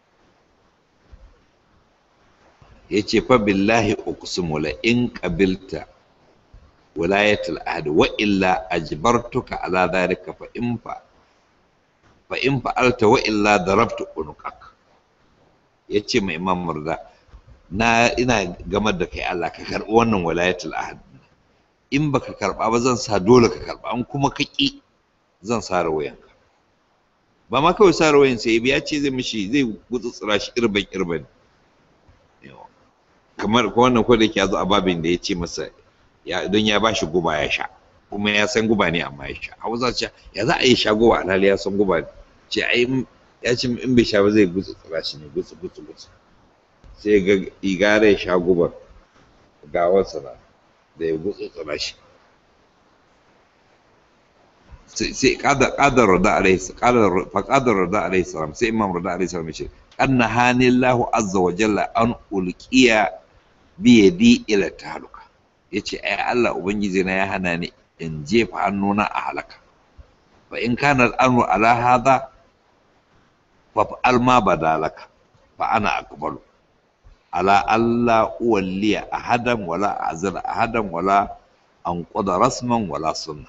ya ce fa billahi uqsimu la in qabilta walayatul ahad wa illa ajbartuka ala dhalika fa in fa fa in fa'alta wa illa darabtu unuqak yace mai imam murda na ina gamar da kai Allah ka karbi wannan walayatul ahad in baka karba ba zan sa dole ka karba an kuma ka ki zan sa rawayanka ba ma kawai sa rawayan sai ya ce zai mishi zai gutsutsura shi irban irban kamar ko wannan ko da yake zo a babin da ya ce masa ya don ya bashi guba ya sha kuma ya san guba ne amma ya sha hausa ce ya za a yi sha guba alhali ya san guba ce ai ya ce in bai sha ba zai gutsu tsira shi ne gutsu gutsu gutsu sai ga igara ya sha gubar gawarsa na da ya gutsu tsira shi sai kadar rada alaihi kadar fa kadar rada alaihi salam sai imam rada alaihi salam ce faqad nahani Allahu azza wa jalla an ulqiya bi yadi ila tahaluka yace ai Allah ubangiji na ya hana ni in jefa hannuna a halaka fa in kana al'amru ala hadha fa fa'al ma badalaka fa ana aqbalu ala alla uwalliya ahadan wala azal ahadan wala anquda rasman wala sunna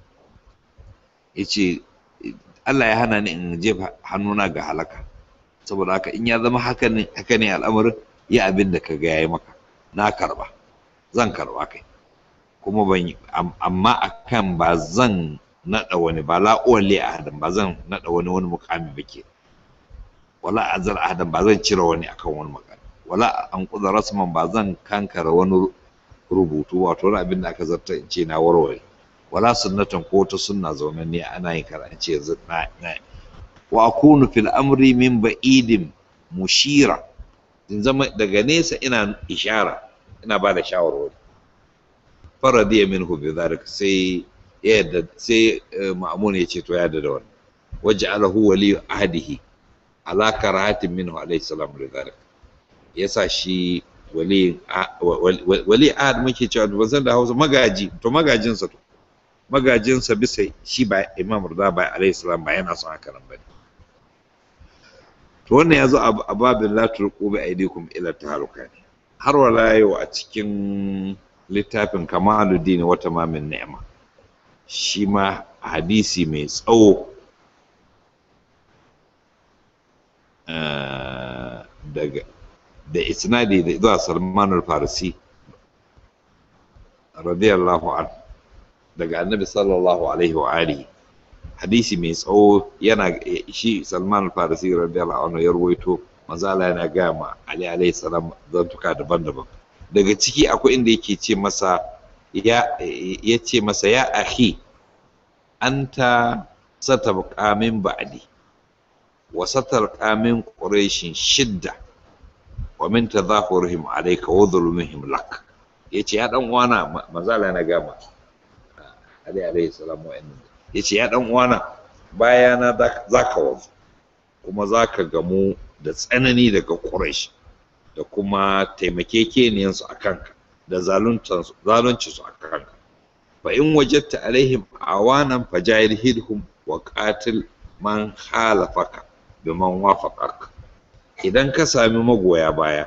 yace Allah ya hana ni in jefa hannuna ga halaka saboda haka in ya zama haka ne haka ne al'amarin ya abin da ka ga yayi maka na karba zan karba kai kuma ban yi amma akan ba zan nada wani ba la uwalli ahadan ba zan nada wani wani mukami ba ke wala azal ahadan ba zan cire wani akan wani mukami wala an kuza rasman ba zan kankara wani rubutu wato wani abin da aka zarta in ce na warware wala sunnatan ko ta sunna zaune ne ana yin kara in ce yanzu na na wa akunu fil amri min ba'idin mushira in zama daga nesa ina ishara ina ba da shawarwari faradiya minhu bi zalika sai ya yadda sai ma'mun ya ce to ya yadda da wannan waj'alahu wali ahdihi ala karahatin minhu alayhi salam li zalika yasa shi wali wali ahad muke cewa ban san da Hausa magaji to magajinsa to magajinsa bisa shi ba imam rida ba alayhi salam ba yana son haka nan bane to wannan yazo a babin la turqu bi aidikum ila tahaluka ne har wala yau a cikin littafin kamaluddin wa tamamin ni'ma shi ma hadisi mai tsawo daga da isnadi da zuwa Salman al-Farisi radiyallahu anhu daga annabi sallallahu alaihi wa alihi hadisi mai tsawo yana shi Salman al-Farisi radiyallahu anhu ya ruwaito manzo Allah yana ga ma Ali alaihi salam zantuka daban-daban daga ciki akwai inda yake ce masa ya ya ce masa ya akhi anta satabqa min ba'di wa satarqa min quraishin shidda wa min tadhahurihim alayka wa dhulmihim lak yace ya dan uwana manzala na gama ali alayhi salam wa inna yace ya dan uwana bayana zaka wazo kuma zaka gamu da tsanani daga quraish da kuma taimakekeniyan su akan ka da zaluntan su zalunci su akan ka fa in wajadta alaihim awanan fajahilhum wa qatil man khalafaka biman wafaqaka idan ka sami magoya baya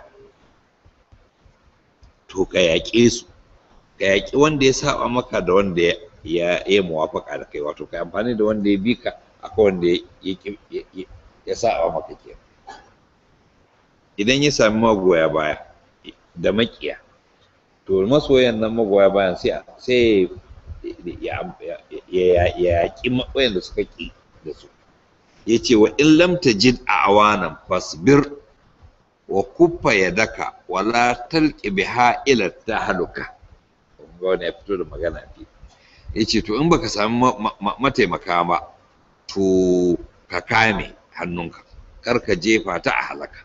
to ka yaƙe su ka yaƙi wanda ya saba maka da wanda ya ya muwafaka da kai wato ka amfani da wanda ya bi ka akan wanda ya ya saba maka ke idan ya sami magoya baya da makiya to masoyan nan magoya bayan sai sai ya yaƙi wayanda suka ƙi da su ya ce wa in lam tajid a awanan fasbir wa kuffa yadaka wala talqi biha ila tahluka ga wani ya fito da magana fi ya ce to in baka sami mataimaka ba to ka kame hannunka kar ka jefa ta a halaka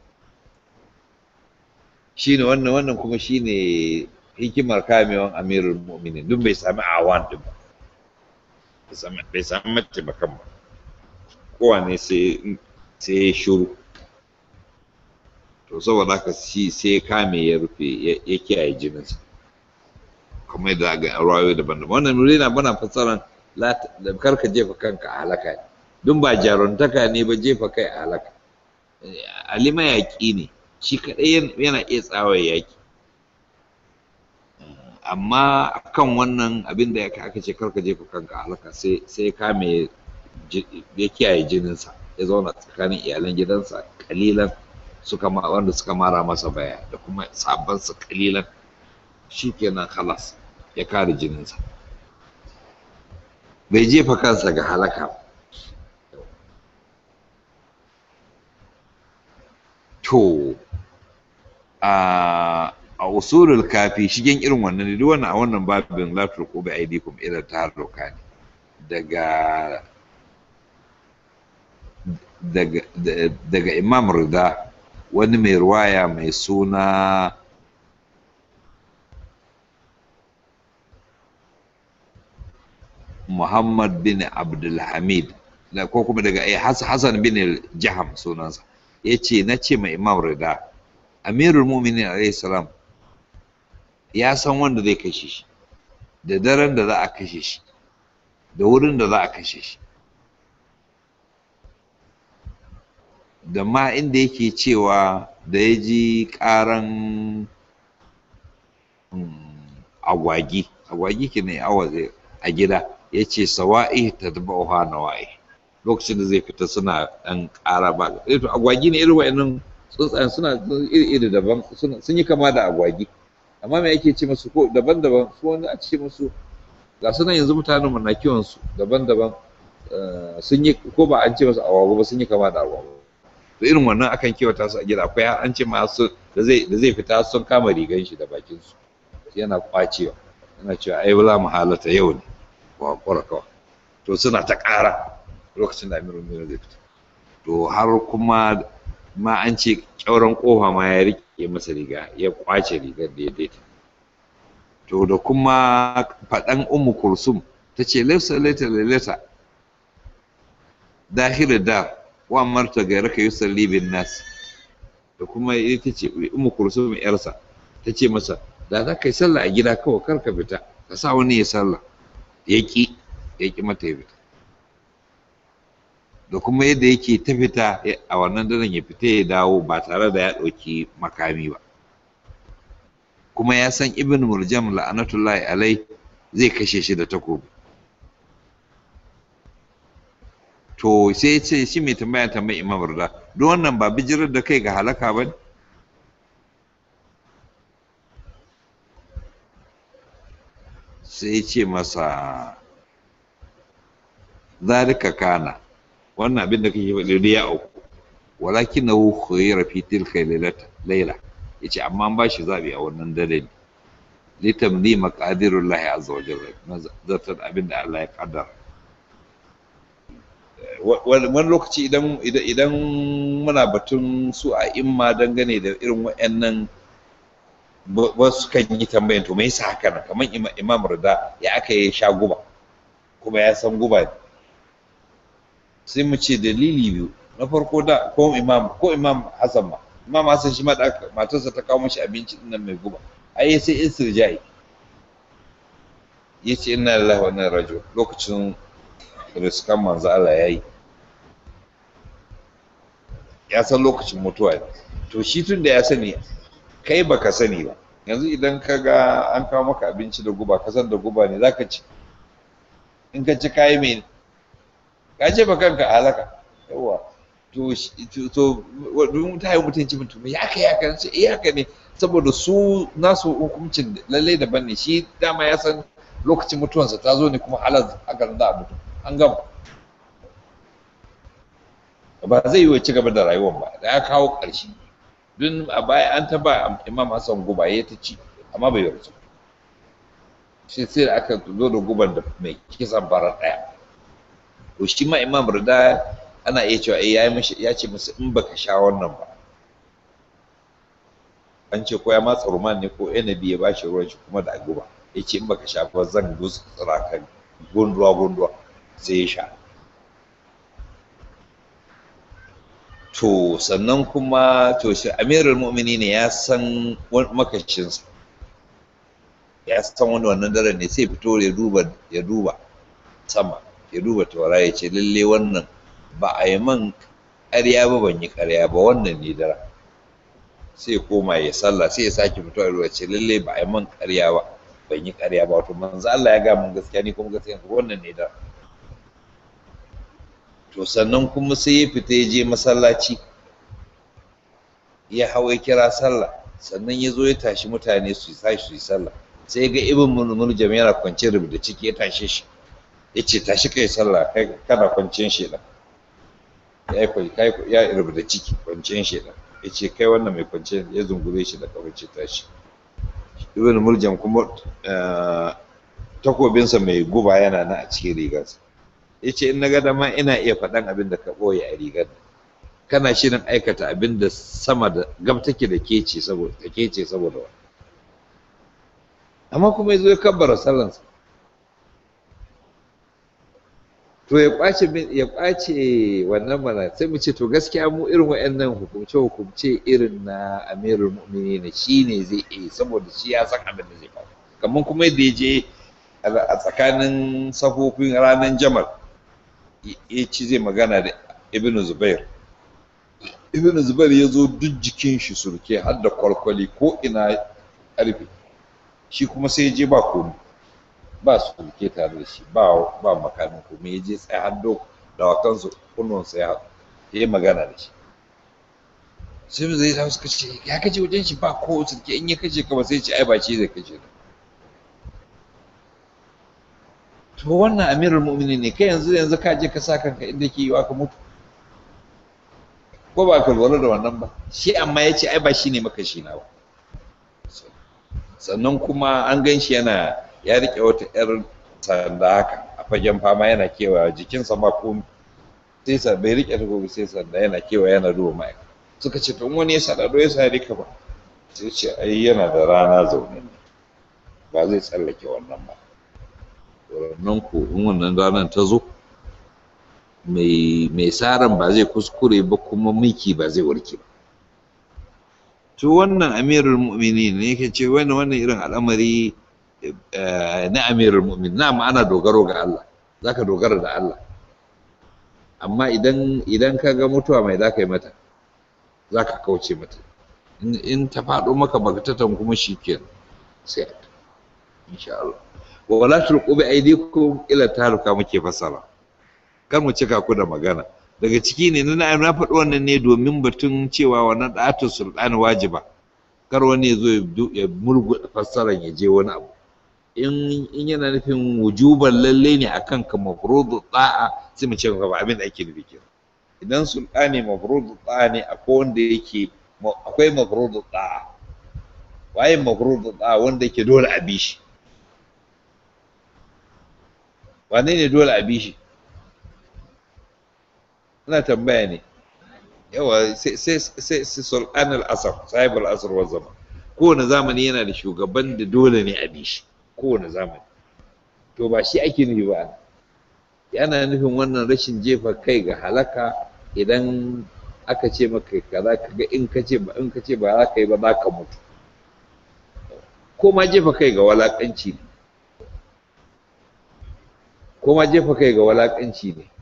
shine wannan wannan kuma shine hikimar kamewan amirul mu'minin duk bai sami awan din ba bai sami mataimakan ba kowane sai ya shuru to saboda haka shi sai kame ya rufe ya kiyaye jininsa kuma yadda ga rawayoyi daban-daban wannan nuri na bana fassaran kar ka jefa kanka a halaka ne dun ba jaruntaka ne ba jefa kai a halaka alima yaƙi ne shi kaɗai yana iya tsawa yaƙi amma akan wannan abin da aka ce kar ka jefa kanka a halaka sai kame ya kiyaye jininsa ya zauna tsakanin iyalan gidansa kalilan suka wanda suka mara masa baya da kuma sabansa kalilan shikenan halas ya kare jininsa bai jefa kansa ga halaka to a a usulul kafi shigen irin wannan ne duk wannan a wannan babin la turqu bi aidikum ila taharruka ne daga daga daga imam rida wani mai ruwaya mai suna muhammad bin abdulhamid ko kuma daga hassan bin jaham sunansa ya ce na ce mai imam rida amirul muminin alayhi salam ya san wanda zai kashe shi da daren da za a kashe shi da wurin da za a kashe shi da ma inda yake cewa da ya ji ƙaran agwagi agwagi ke ne a gida ya ce sawa'i ta taba oha na wa'i lokacin da zai fita suna ɗan ƙara ba to agwagi ne irin wa'annan tsuntsayen suna iri daban sun yi kama da agwagi amma me ake ce musu ko daban-daban su wani a ce musu ga sunan yanzu mutanen mu na kiwon su daban-daban sun yi ko ba an ce musu agwagwa ba sun yi kama da agwagwa to irin wannan akan kiwata su a gida akwai an ce ma su da zai da zai fita sun kama rigan shi da bakin su yana kwacewa yana cewa ai wala mahalata yau ne wa kwara kawai to suna ta ƙara lokacin da amirul mu'minin zai fita to har kuma ma an ce kyauran kofa ma ya rike masa riga ya kwace rigar da ya daita to da kuma faɗan ummu kulsum ta ce laisa laita lailata dahil da wa marta ga raka yusalli bin nas da kuma ita ce ummu kulsum yarsa ta ce masa da za ka yi sallah a gida kawai kar ka fita ka sa wani ya sallah ya ki ya ki mata ya fita da kuma yadda yake ta fita a wannan daren ya fita ya dawo ba tare da ya ɗauki makami ba kuma ya san ibn muljam la'anatullahi alai zai kashe shi da takobi to sai ce shi mai tambaya tambayi imam rida don wannan ba bijirar da kai ga halaka ba ne sai ce masa zalika kana wannan abin da kake faɗi da ya auku walakin na khuyira fi tilka laila yace amma an bashi zabi a wannan dare ne litamni maqadirullahi azza wa jalla zartar abin da Allah ya kaddara wani lokaci idan idan muna batun su a imma dangane da irin waɗannan wasu kan yi tambayan to me yasa haka nan kamar imam rida ya aka yi sha guba kuma ya san guba ne sai mu ce dalili biyu na farko da ko imam ko imam hasan ma imam hasan shi ma da matarsa ta kawo mashi abinci din nan mai guba ai sai istirjai yace inna lillahi wa inna ilaihi raji'un lokacin riskan manzo Allah yayi ya san lokacin mutuwa ne to shi tun da ya sani kai baka sani ba yanzu idan ka ga an kawo maka abinci da guba ka san da guba ne zaka ci in ka ci kayi mai ka ce ba kanka halaka yawa to to don ta yi mutunci mutum ya kai ya kan ce eh haka ne saboda su nasu hukuncin lallai daban ne shi dama ya san lokacin mutuwansa ta zo ne kuma halar haka za a mutu an gama ba zai yi wa ci gaba da rayuwar ba da ya kawo ƙarshe don a baya an taba imam hassan guba ya ta ci amma bai yarda shi sai da aka zo da guban da mai kisan farar ɗaya to shi ma imam rida ana iya cewa ya mishi ya ce masa in baka sha wannan ba an ce ko ya matsa ruman ne ko enabi ya bashi ruwan shi kuma da guba ya ce in baka sha ba zan gutsura ka gunduwa gunduwa sai ya sha to sannan kuma to shi amirul mu'mini ne ya san makashinsa ya san wani wannan daren ne sai fito ya duba ya duba sama ya duba taura ya ce lalle wannan ba a yi man ƙarya ba ban yi ƙarya ba wannan ne dara sai koma ya sallah sai ya sake fito ya ce lalle ba a yi man ƙarya ba ban yi ƙarya ba wato manzo Allah ya ga mun gaskiya ni kuma gaskiya wannan ne dara to sannan kuma sai ya fita ya je masallaci ya hau ya kira sallah sannan ya zo ya tashi mutane su tashi su yi sallah sai ga ibn mulmuljam yana kwance rubuta ciki ya tashe shi ya ce tashi kai sallah kai kana kwanciyar shedan ya yi kai ya rubuta ciki kwanciyar shedan ya ce kai wannan mai kwanciyar ya zungure shi da kawai ce tashi ibn muljam kuma takobinsa mai guba yana na a cikin rigarsa ya ce in na ga dama ina iya faɗan abin da ka ɓoye a rigar kana shirin aikata abin da sama da gab take da kece saboda ta kece saboda wa amma kuma yazo ya kabbara sallansa to ya kwace ya kwace wannan mana sai mu ce to gaskiya mu irin wayannan hukumce hukumce irin na Amirul Mu'minin shine zai yi saboda shi ya san abin da zai faru kamar kuma yadda ya je a tsakanin safofin ranar Jamal ya ci zai magana da Ibn Zubair Ibn Zubair ya zo duk jikin shi surke har da kwalkwali ko ina ƙarfe shi kuma sai ya je ba komai ba su kulke tare da shi ba ba makamin kuma ya je tsaye har do da wakansu kunnon sai ya yi magana da shi sai mu zai suka ce ya kace wajen shi ba ko sulke in ya kace ka ba sai ce ai ba shi zai kace ka to wannan amirul mu'minin ne kai yanzu yanzu ka je ka sa kanka inda ke yiwa ka mutu ko ba ka lura da wannan ba shi amma ya ce ai ba shi ne maka shi na ba sannan kuma an gan shi yana ya riƙe wata 'yar sanda haka a fagen fama yana kewa jikinsa ma ko sai sa bai riƙe ta gobe sai sanda yana kewa yana duba ma'aika suka ce to wani ya sadado ya sa rika ba sai ce ai yana da rana zaune ba zai tsallake wannan ba wannan ko in wannan ranar ta zo mai mai saran ba zai kuskure ba kuma miki ba zai warke ba to wannan amirul mu'minin ne yake ce wannan wannan irin al'amari na amirul mu'min na ana dogaro ga Allah zaka dogara da Allah amma idan idan ka ga mutuwa mai zaka yi mata zaka kauce mata in ta faɗo maka bagatatan kuma shikenan sai insha Allah wa wala tulqu bi aydikum ila taruka muke fasara kar mu cika ku da magana daga ciki ne na na faɗi wannan ne domin batun cewa wannan da'atu sultani wajiba kar wani ya zo ya mulgu fassaran ya je wani abu in yana nufin wujuban lalle ne akan ka mafrudu da'a sai mu ce ba abin da ake nufi kenan idan sultani mafrudu da'a ne akwai wanda yake akwai mafrudu da'a waye mafrudu da'a wanda yake dole a bi shi wane ne dole a bi shi ina tambaya ne yawa sai sai sai sultan al-asr sahib al-asr wa zaman kowane zamani yana da shugaban da dole ne a bi shi kowane zamani to ba shi ake nufi ba yana nufin wannan rashin jefa kai ga halaka idan aka ce maka kaza kaga in ka ce ba in ka ce ba za ka yi ba za ka mutu ko ma jefa kai ga walakanci ne ko ma jefa kai ga walakanci ne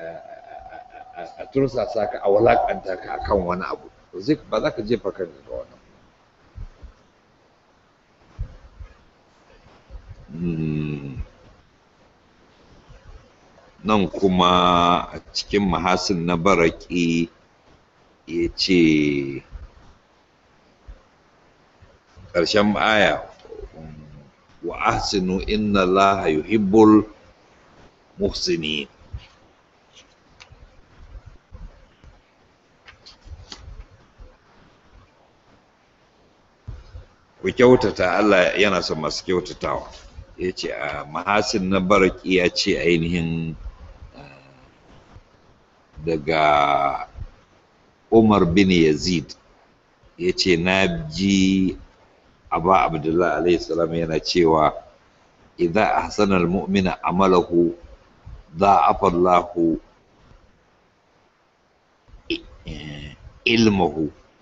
a tursasa ka a walakanta ka akan wani abu ba za ka jefa kanka ga wani nan kuma a cikin mahasin na baraki ya ce ƙarshen aya wa ahsinu inna allaha yuhibbul muhsinin ku kyautata Allah yana son masu kyautatawa ya ce a mahasin na baraki ya ce ainihin daga umar bin yazid ya ce na ji aba abdullahi alaihi salam yana cewa idan ahsana almu'mina amalahu ضاعف الله علمه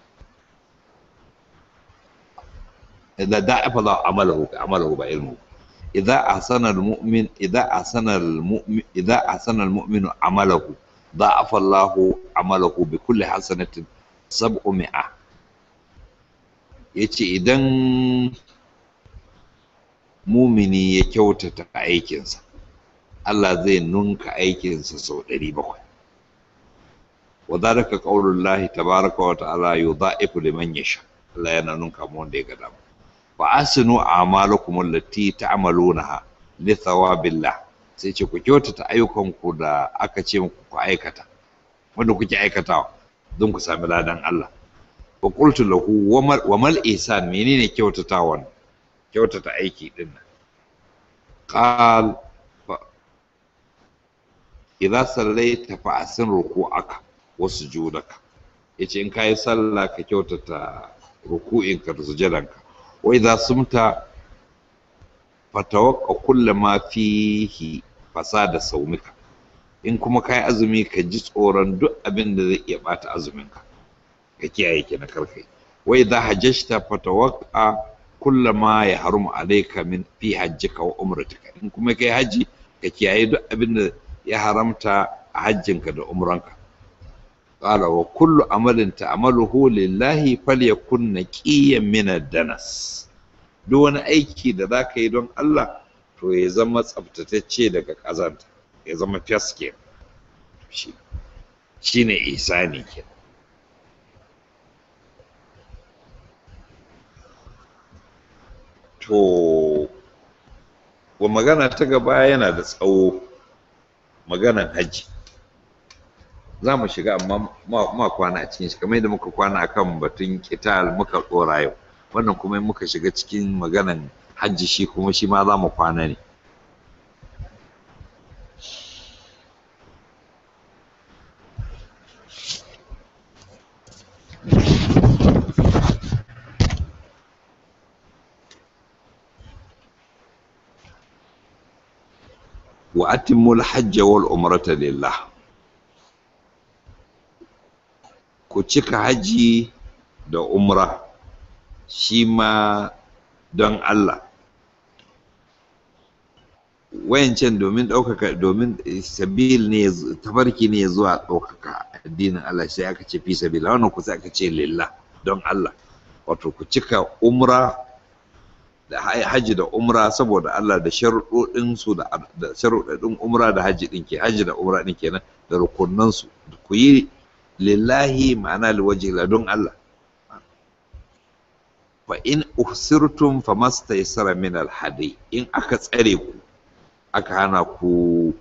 إذا ضاعف الله عمله عمله بعلمه إذا أحسن المؤمن إذا أحسن المؤمن إذا أحسن المؤمن عمله ضاعف الله عمله بكل حسنة سبعمائة yace idan mumini ya kyautata aikinsa Allah zai nunka aikinsa sau ɗari bakwai wa zalika qaulullahi tabaraka wa ta'ala yudha'ifu liman yasha Allah yana nunka mu wanda ya ga dama wa asinu a'malakum allati ta'malunaha li thawabillah sai ce ku kyautata ayyukanku da aka ce muku ku aikata wanda kuke aikatawa don ku sami ladan Allah wa qultu lahu wa mal ihsan menene kyautatawan kyautata aiki din nan qal idza sallaita fa asin ruku'aka wa sujudaka yace in kai sallah ka kyautata ruku'inka da sujudanka wa idza sumta fatawaqqa kullu ma fihi fasada saumika in kuma ka yi azumi ka ji tsoron duk abin da zai iya bata azuminka ka kiyaye ki na karkai wai za hajjashta fatawaka kulla ma ya harum alaika min fi hajjika wa umratika in kuma kai haji ka kiyaye duk abin da ya haramta a hajjinka da umranka qala wa kullu amalin ta'maluhu lillahi falyakun naqiyan min ad-danas duk wani aiki da za ka yi don Allah to ya zama tsaftatacce daga ƙazanta ya zama fes ke shi ne isani ke to wa magana ta gaba yana da tsawo maganan hajji za mu shiga amma ma kwana a cikin shi kamar yadda muka kwana akan batun kital muka tsora yau wannan kuma muka shiga cikin maganan hajji shi kuma shi ma za mu kwana ne wa atimmul hajja wal umrata lillah ku cika haji da umra shi ma don Allah wayancan domin ɗaukaka domin sabil ne tafarki ne zuwa ɗaukaka addinin Allah sai aka ce fi sabila wannan ku sai aka ce lillah don Allah wato ku cika umra da haji da umra saboda Allah da sharuɗoɗin su da sharuɗoɗin umra da haji ɗin ke haji da umra ɗin kenan da rukunan su ku yi lillahi ma'ana liwaji don Allah fa in uhsirtum famastaysara min alhadi in aka tsare ku aka hana ku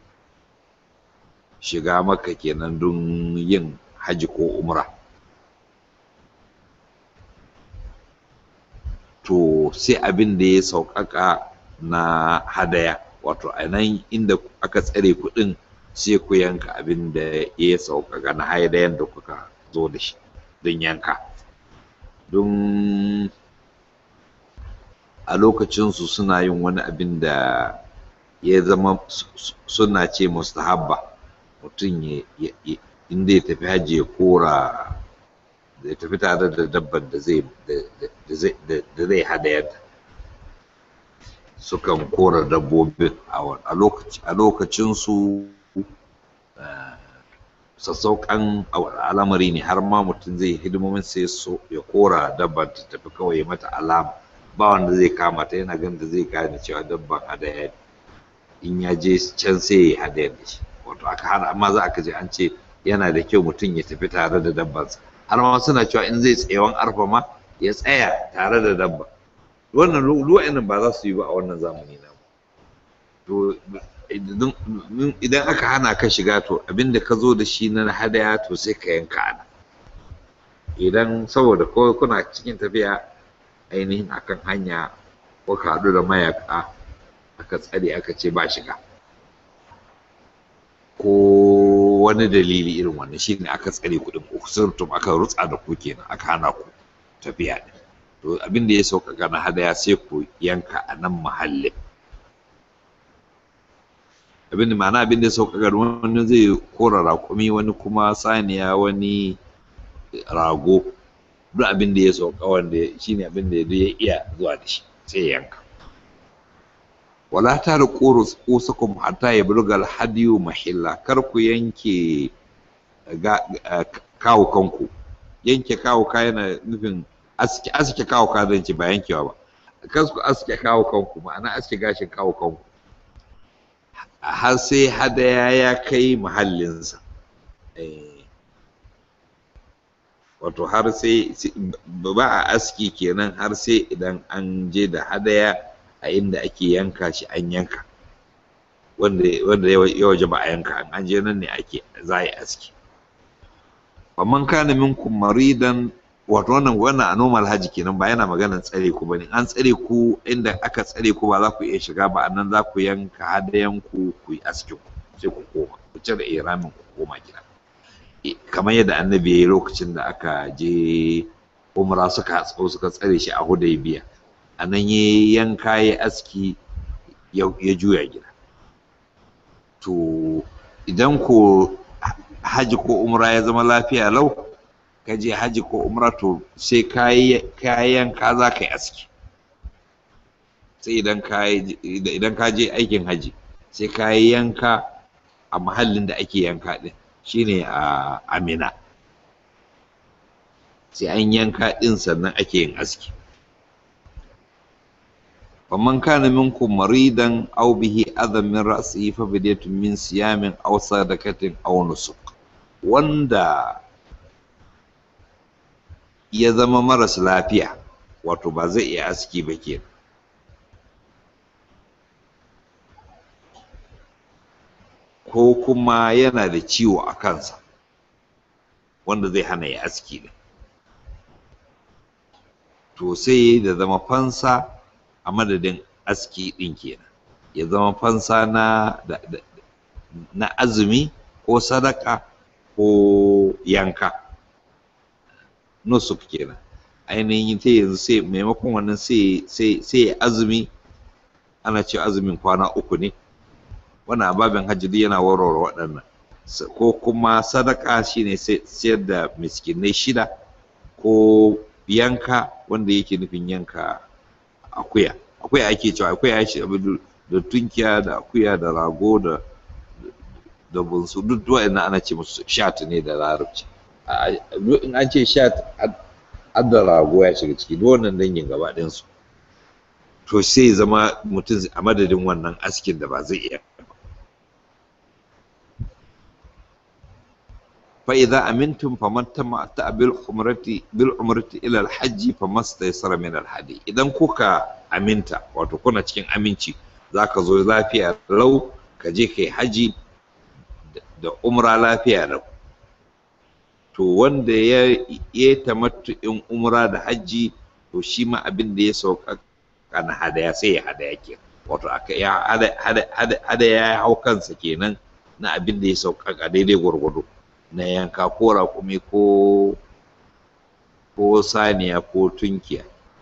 shiga maka kenan don yin haji ko umra to sai abin da ya sauƙaƙa na hadaya wato a nan inda aka tsare kuɗin sai ku yanka abin da ya sauƙaƙa na hadayan da kuka zo da shi don yanka don a lokacinsu suna yin wani abin da ya zama suna ce mustahabba mutum inda ya tafi hajji ya kora da ya tafi tare da dabbar da zai da zai hadayar sukan kora dabbobin a lokacinsu sassauƙan al'amari ne har ma mutum zai hidimomin sai so ya kora dabbar ta tafi kawai mata alama ba wanda zai kama ta yana ganin da zai gane cewa dabban hadaya ne in ya je can sai ya hadayar da shi wato aka hana amma za aka je an ce yana da kyau mutum ya tafi tare da dabbansa har ma suna cewa in zai tsayawan arfa ma ya tsaya tare da dabba wannan lu'ainin ba za su yi ba a wannan zamani na to idan aka hana ka shiga to abinda ka zo da shi na hadaya to sai ka yanka ana idan saboda kawai kuna cikin tafiya ainihin akan hanya ko ka haɗu da mayaka aka tsare aka ce ba shiga ko wani dalili irin wannan shine aka tsare kuɗin usurtum aka rutsa da ku kenan aka hana ku tafiya ne to abin da ya sauƙaƙa na hadaya sai ku yanka a nan mahallin abin da ma'ana abin da ya sauƙaƙa wani zai kora raƙumi wani kuma saniya wani rago duk abin da ya sauka wanda shine abin da ya iya zuwa da shi sai ya yanka wala ta da ƙosakum hatta ya bulga alhadiyu mahilla kar ku yanke kawo kanku yanke kawo ka yana nufin aske aske kawo ka zan ce ba yankewa ba kar ku aske kawo kanku ma'ana aske gashin kawo kanku har sai hadaya ya kai mahallinsa wato har sai ba a aski kenan har sai idan an je da hadaya a inda ake yanka shi an yanka wanda ya waje ba a yanka an je nan ne ake za a yi aski man kana minkum maridan wato wannan wannan a normal haji kenan ba yana maganar tsare ku bane an tsare ku inda aka tsare ku ba za ku iya shiga ba annan za ku yanka hadayan ku ku yi askin ku sai ku koma ku cire iramin ku koma gida kamar yadda annabi ya yi lokacin da aka je umra suka hatso suka tsare shi a hudaybiya a nan ya yanka ya aski ya juya gida to idan ko haji ko umra ya zama lafiya lau ka je haji ko umra to sai kayan ka za ka yi aski sai idan ka je aikin haji sai ka yi yanka a mahallin da ake yanka din shine a amina sai an yanka din sannan ake yin aski faman kana minkum maridan aw bihi adam min ra'sihi fa bidiyatun min siyamin aw sadakatin aw nusuk wanda ya zama maras lafiya wato ba zai iya aski ba kenan ko kuma yana da ciwo a kansa wanda zai hana ya aski ne to sai da zama fansa a madadin aski ɗin kenan ya zama fansa na na azumi ko sadaka ko yanka nusuk kenan ainihin ta yanzu sai maimakon wannan sai azumi ana ce azumin kwana uku ne wannan ababin hajji yana warware waɗannan ko kuma sadaka shine sayar da miskinai shida ko yanka wanda yake nufin yanka akuya akuya ake cewa akuya ya shi da tunkiya da akuya da rago da da bunsu duk waɗannan ana ce musu shat ne da larabci in an ce shat da rago ya shiga ciki duk wannan dangin gaba ɗayansu to sai zama mutum a madadin wannan askin da ba zai iya فإذا أمنتم فمن تمتع بالعمرة بالعمرة إلى الحج فما استيسر من الهدي idan kuka aminta wato kuna cikin aminci zaka zo lafiya lau ka je kai haji da umra lafiya lau to wanda ya ya tamattu'in umra da haji to shi ma abin da ya sauka kana hadaya sai ya hadaya ke wato aka ya hada ya hau kansa kenan na abin da ya sauka daidai gwargwado na yanka ko raƙumi ko ko saniya ko tunkiya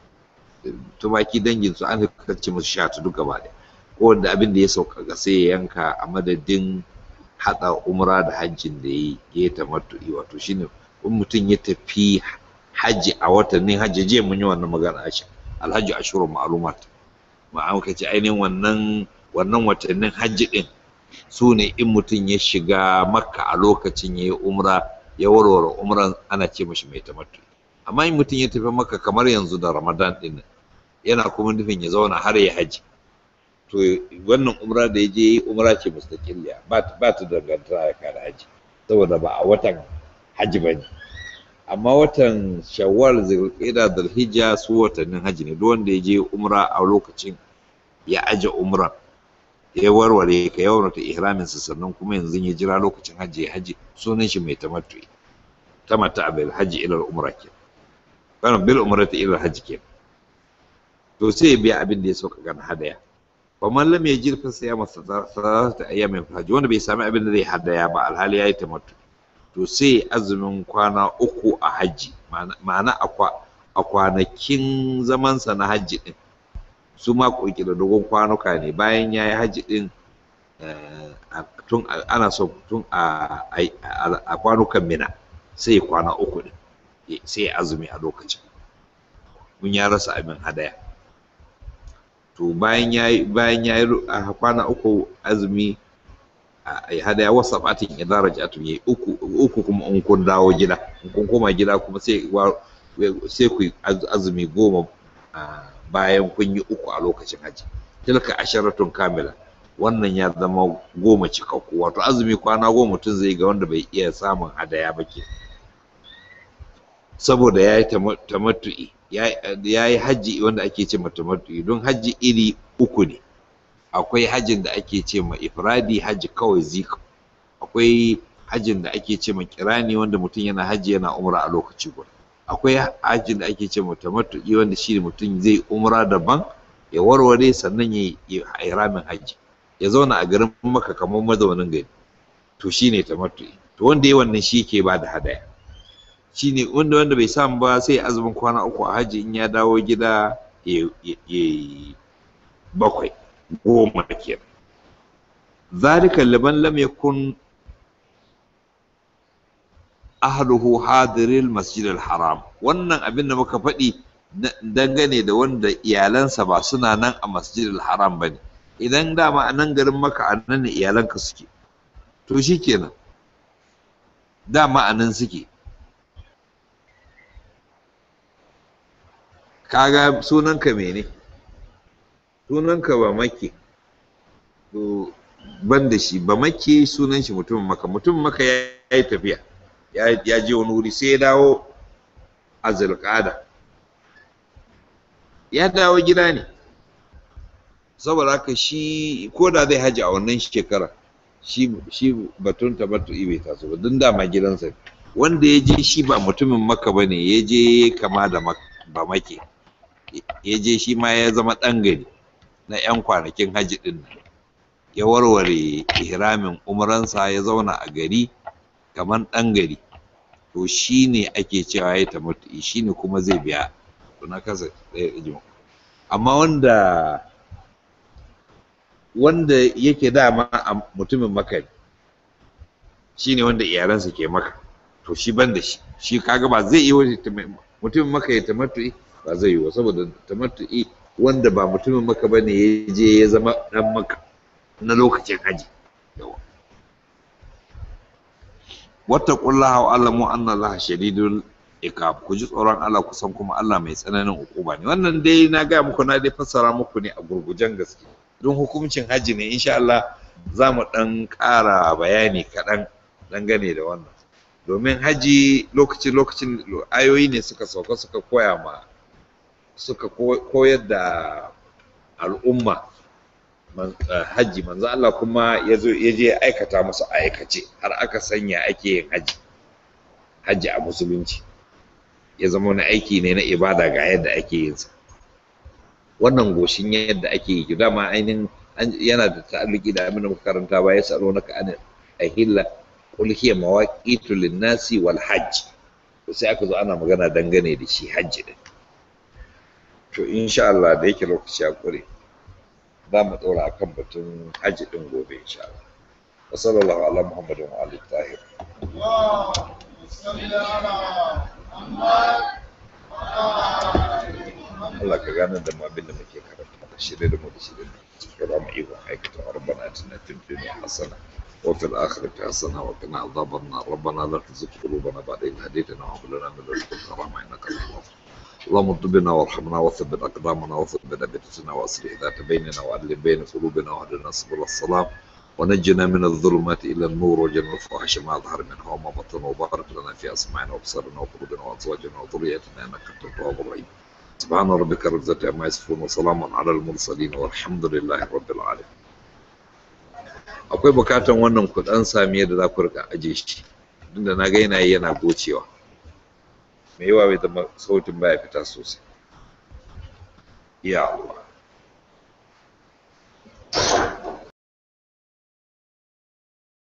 tumaki dangin su an karce musu shatu duka ba da ko wanda abin da ya sauƙaƙa sai ya yanka a madadin haɗa umra da hajjin da ya yi tamattu'i wato shine in mutum ya tafi hajji a watannin hajji jiya mun yi wannan magana a alhaji ashurun ma'lumat ma'an ka ce ainihin wannan wannan watannin hajji din su ne in mutum ya shiga makka a lokacin ya yi umra ya warware umran ana ce mashi mai tamattu amma in mutum ya tafi makka kamar yanzu da ramadan din yana kuma nufin ya zauna har ya haji to wannan umra da ya je yi umra ce mustaqilliya ba ta dangantaka da haji saboda ba a watan haji ba ne amma watan shawwal zulqa'da zulhijja su watannin haji ne duk wanda ya je umra a lokacin ya aje umran ya warware ka yawan ta ihramin sa sannan kuma yanzu ya jira lokacin hajji ya haji sunan shi mai tamattu tamatta bil hajji ila umra ke kana bil umrati ila hajji ke to sai ya biya abin da ya sauka kan hadaya fa man lam yajid fa siyama salasata ayyamin hajji wanda bai sami abin da zai hadaya ba alhali yayi tamattu to sai azumin kwana uku a hajji ma'ana a kwanakin zamansa na hajji din su ma koki da dogon kwanuka ne bayan ya yi hajji din tun ana so tun a kwanukan mina sai kwana uku din sai azumi a lokacin mun ya rasa abin hadaya to bayan ya yi bayan ya yi kwana uku azumi a hadaya wasa batin idan raja'atun yayi uku uku kuma in kun dawo gida in kun koma gida kuma sai sai ku azumi goma bayan kun yi uku a lokacin haji tilka asharatun kamila wannan ya zama goma cikakku wato azumi kwana goma mutum zai ga wanda bai iya samun hadaya ba ke saboda ya yi tamattu'i ya yi hajji wanda ake ce ma tamattu'i don hajji iri uku ne akwai hajjin da ake ce ma ifradi hajji kawai zika akwai hajjin da ake ce ma kirani wanda mutum yana hajji yana umra a lokaci guda akwai hajjin da ake ce ma tamattu'i wanda shi mutum zai umra daban ya warware sannan ya yi ihramin hajji ya zauna a garin maka kamar mazaunin gari to shine tamattu'i to wanda ya wannan shi ke ba da hadaya shine wanda wanda bai samu ba sai azumin kwana uku a hajji in ya dawo gida ya bakwai goma kenan zalika liman lam yakun ahluhu hadiril masjidil haram wannan abin da muka faɗi dangane da wanda iyalansa ba suna nan a masjidil haram ba ne idan dama a nan garin maka a nan ne iyalanka suke to shi kenan dama a nan suke kaga sunanka mene sunanka ba make to ban da shi ba make sunan shi mutumin maka mutumin maka ya yi tafiya ya je wani wuri sai ya dawo a zulƙada ya dawo gida ne saboda haka shi ko da zai haji a wannan shekara shi shi batun tabattu'i bai taso ba don dama gidansa wanda ya je shi ba mutumin maka ba ne ya je kama da ba make ya je shi ma ya zama ɗan gari na 'yan kwanakin haji ɗin nan ya warware ihramin umransa ya zauna a gari kamar ɗan gari to shi ne ake cewa ya tamattu'i shi ne kuma zai biya to na kasa ɗaya ɗajin amma wanda wanda yake dama a mutumin maka ne shi ne wanda iyalansa ke maka to shi ban da shi shi kaga ba zai yi wani mutumin maka ya tamattu'i ba zai yi wa saboda tamattu'i wanda ba mutumin maka bane ya je ya zama dan maka na lokacin haji yawa wattaqullaha wa alamu anna allaha shadidul iqab ku ji tsoron Allah kusan kuma Allah mai tsananin ukuba ne wannan dai na ga muku na dai fassara muku ne a gurgujen gaske don hukuncin haji ne insha Allah za mu dan ƙara bayani kaɗan dangane da wannan domin haji lokacin lokacin ayoyi ne suka sauka suka koya ma suka koyar da al'umma hajji manzo Allah kuma ya zo ya je aikata musu aikace har aka sanya ake yin hajji hajji a musulunci ya zama wani aiki ne na ibada ga yadda ake yin sa wannan goshin yadda ake yi dama ainihin yana da ta'alluki da abin da muka karanta ba ya salo naka an ahilla qul hiya mawaqitu lin-nasi wal hajj sai aka zo ana magana dangane da shi hajji din to insha Allah da yake lokaci ya kure za mu ɗora a kan batun hajji ɗin gobe insha Allah wa sallallahu ala muhammadin wa alihi tahir Allah ka gane da mu abin da muke karanta da shirye da mu da shirye da ba mu ikon aikata rabbana atina fid dunya hasana وفي الآخرة حسنة وقنا عذاب النار ربنا لا تزغ قلوبنا بعد إذ هديتنا وهب لنا من لدنك رحمة إنك أنت الوهاب اللهم اطب بنا وارحمنا وثبت اقدامنا وثبت ابتسنا واصلح ذات بيننا وعدل بين قلوبنا واهدنا سبل السلام ونجنا من الظلمات الى النور وجنة الفواحش ما ظهر منها وما بطن وبارك لنا في اسماعنا وابصارنا وقلوبنا وازواجنا وذريتنا انك انت التواب الرحيم سبحان ربك رب العزة عما يصفون وسلام على المرسلين والحمد لله رب العالمين akwai bukatan wannan ku dan sami yadda za ku rika aje shi tunda na ga yana yana gocewa mai yawa bai zama sautin baya fita sosai ya Allah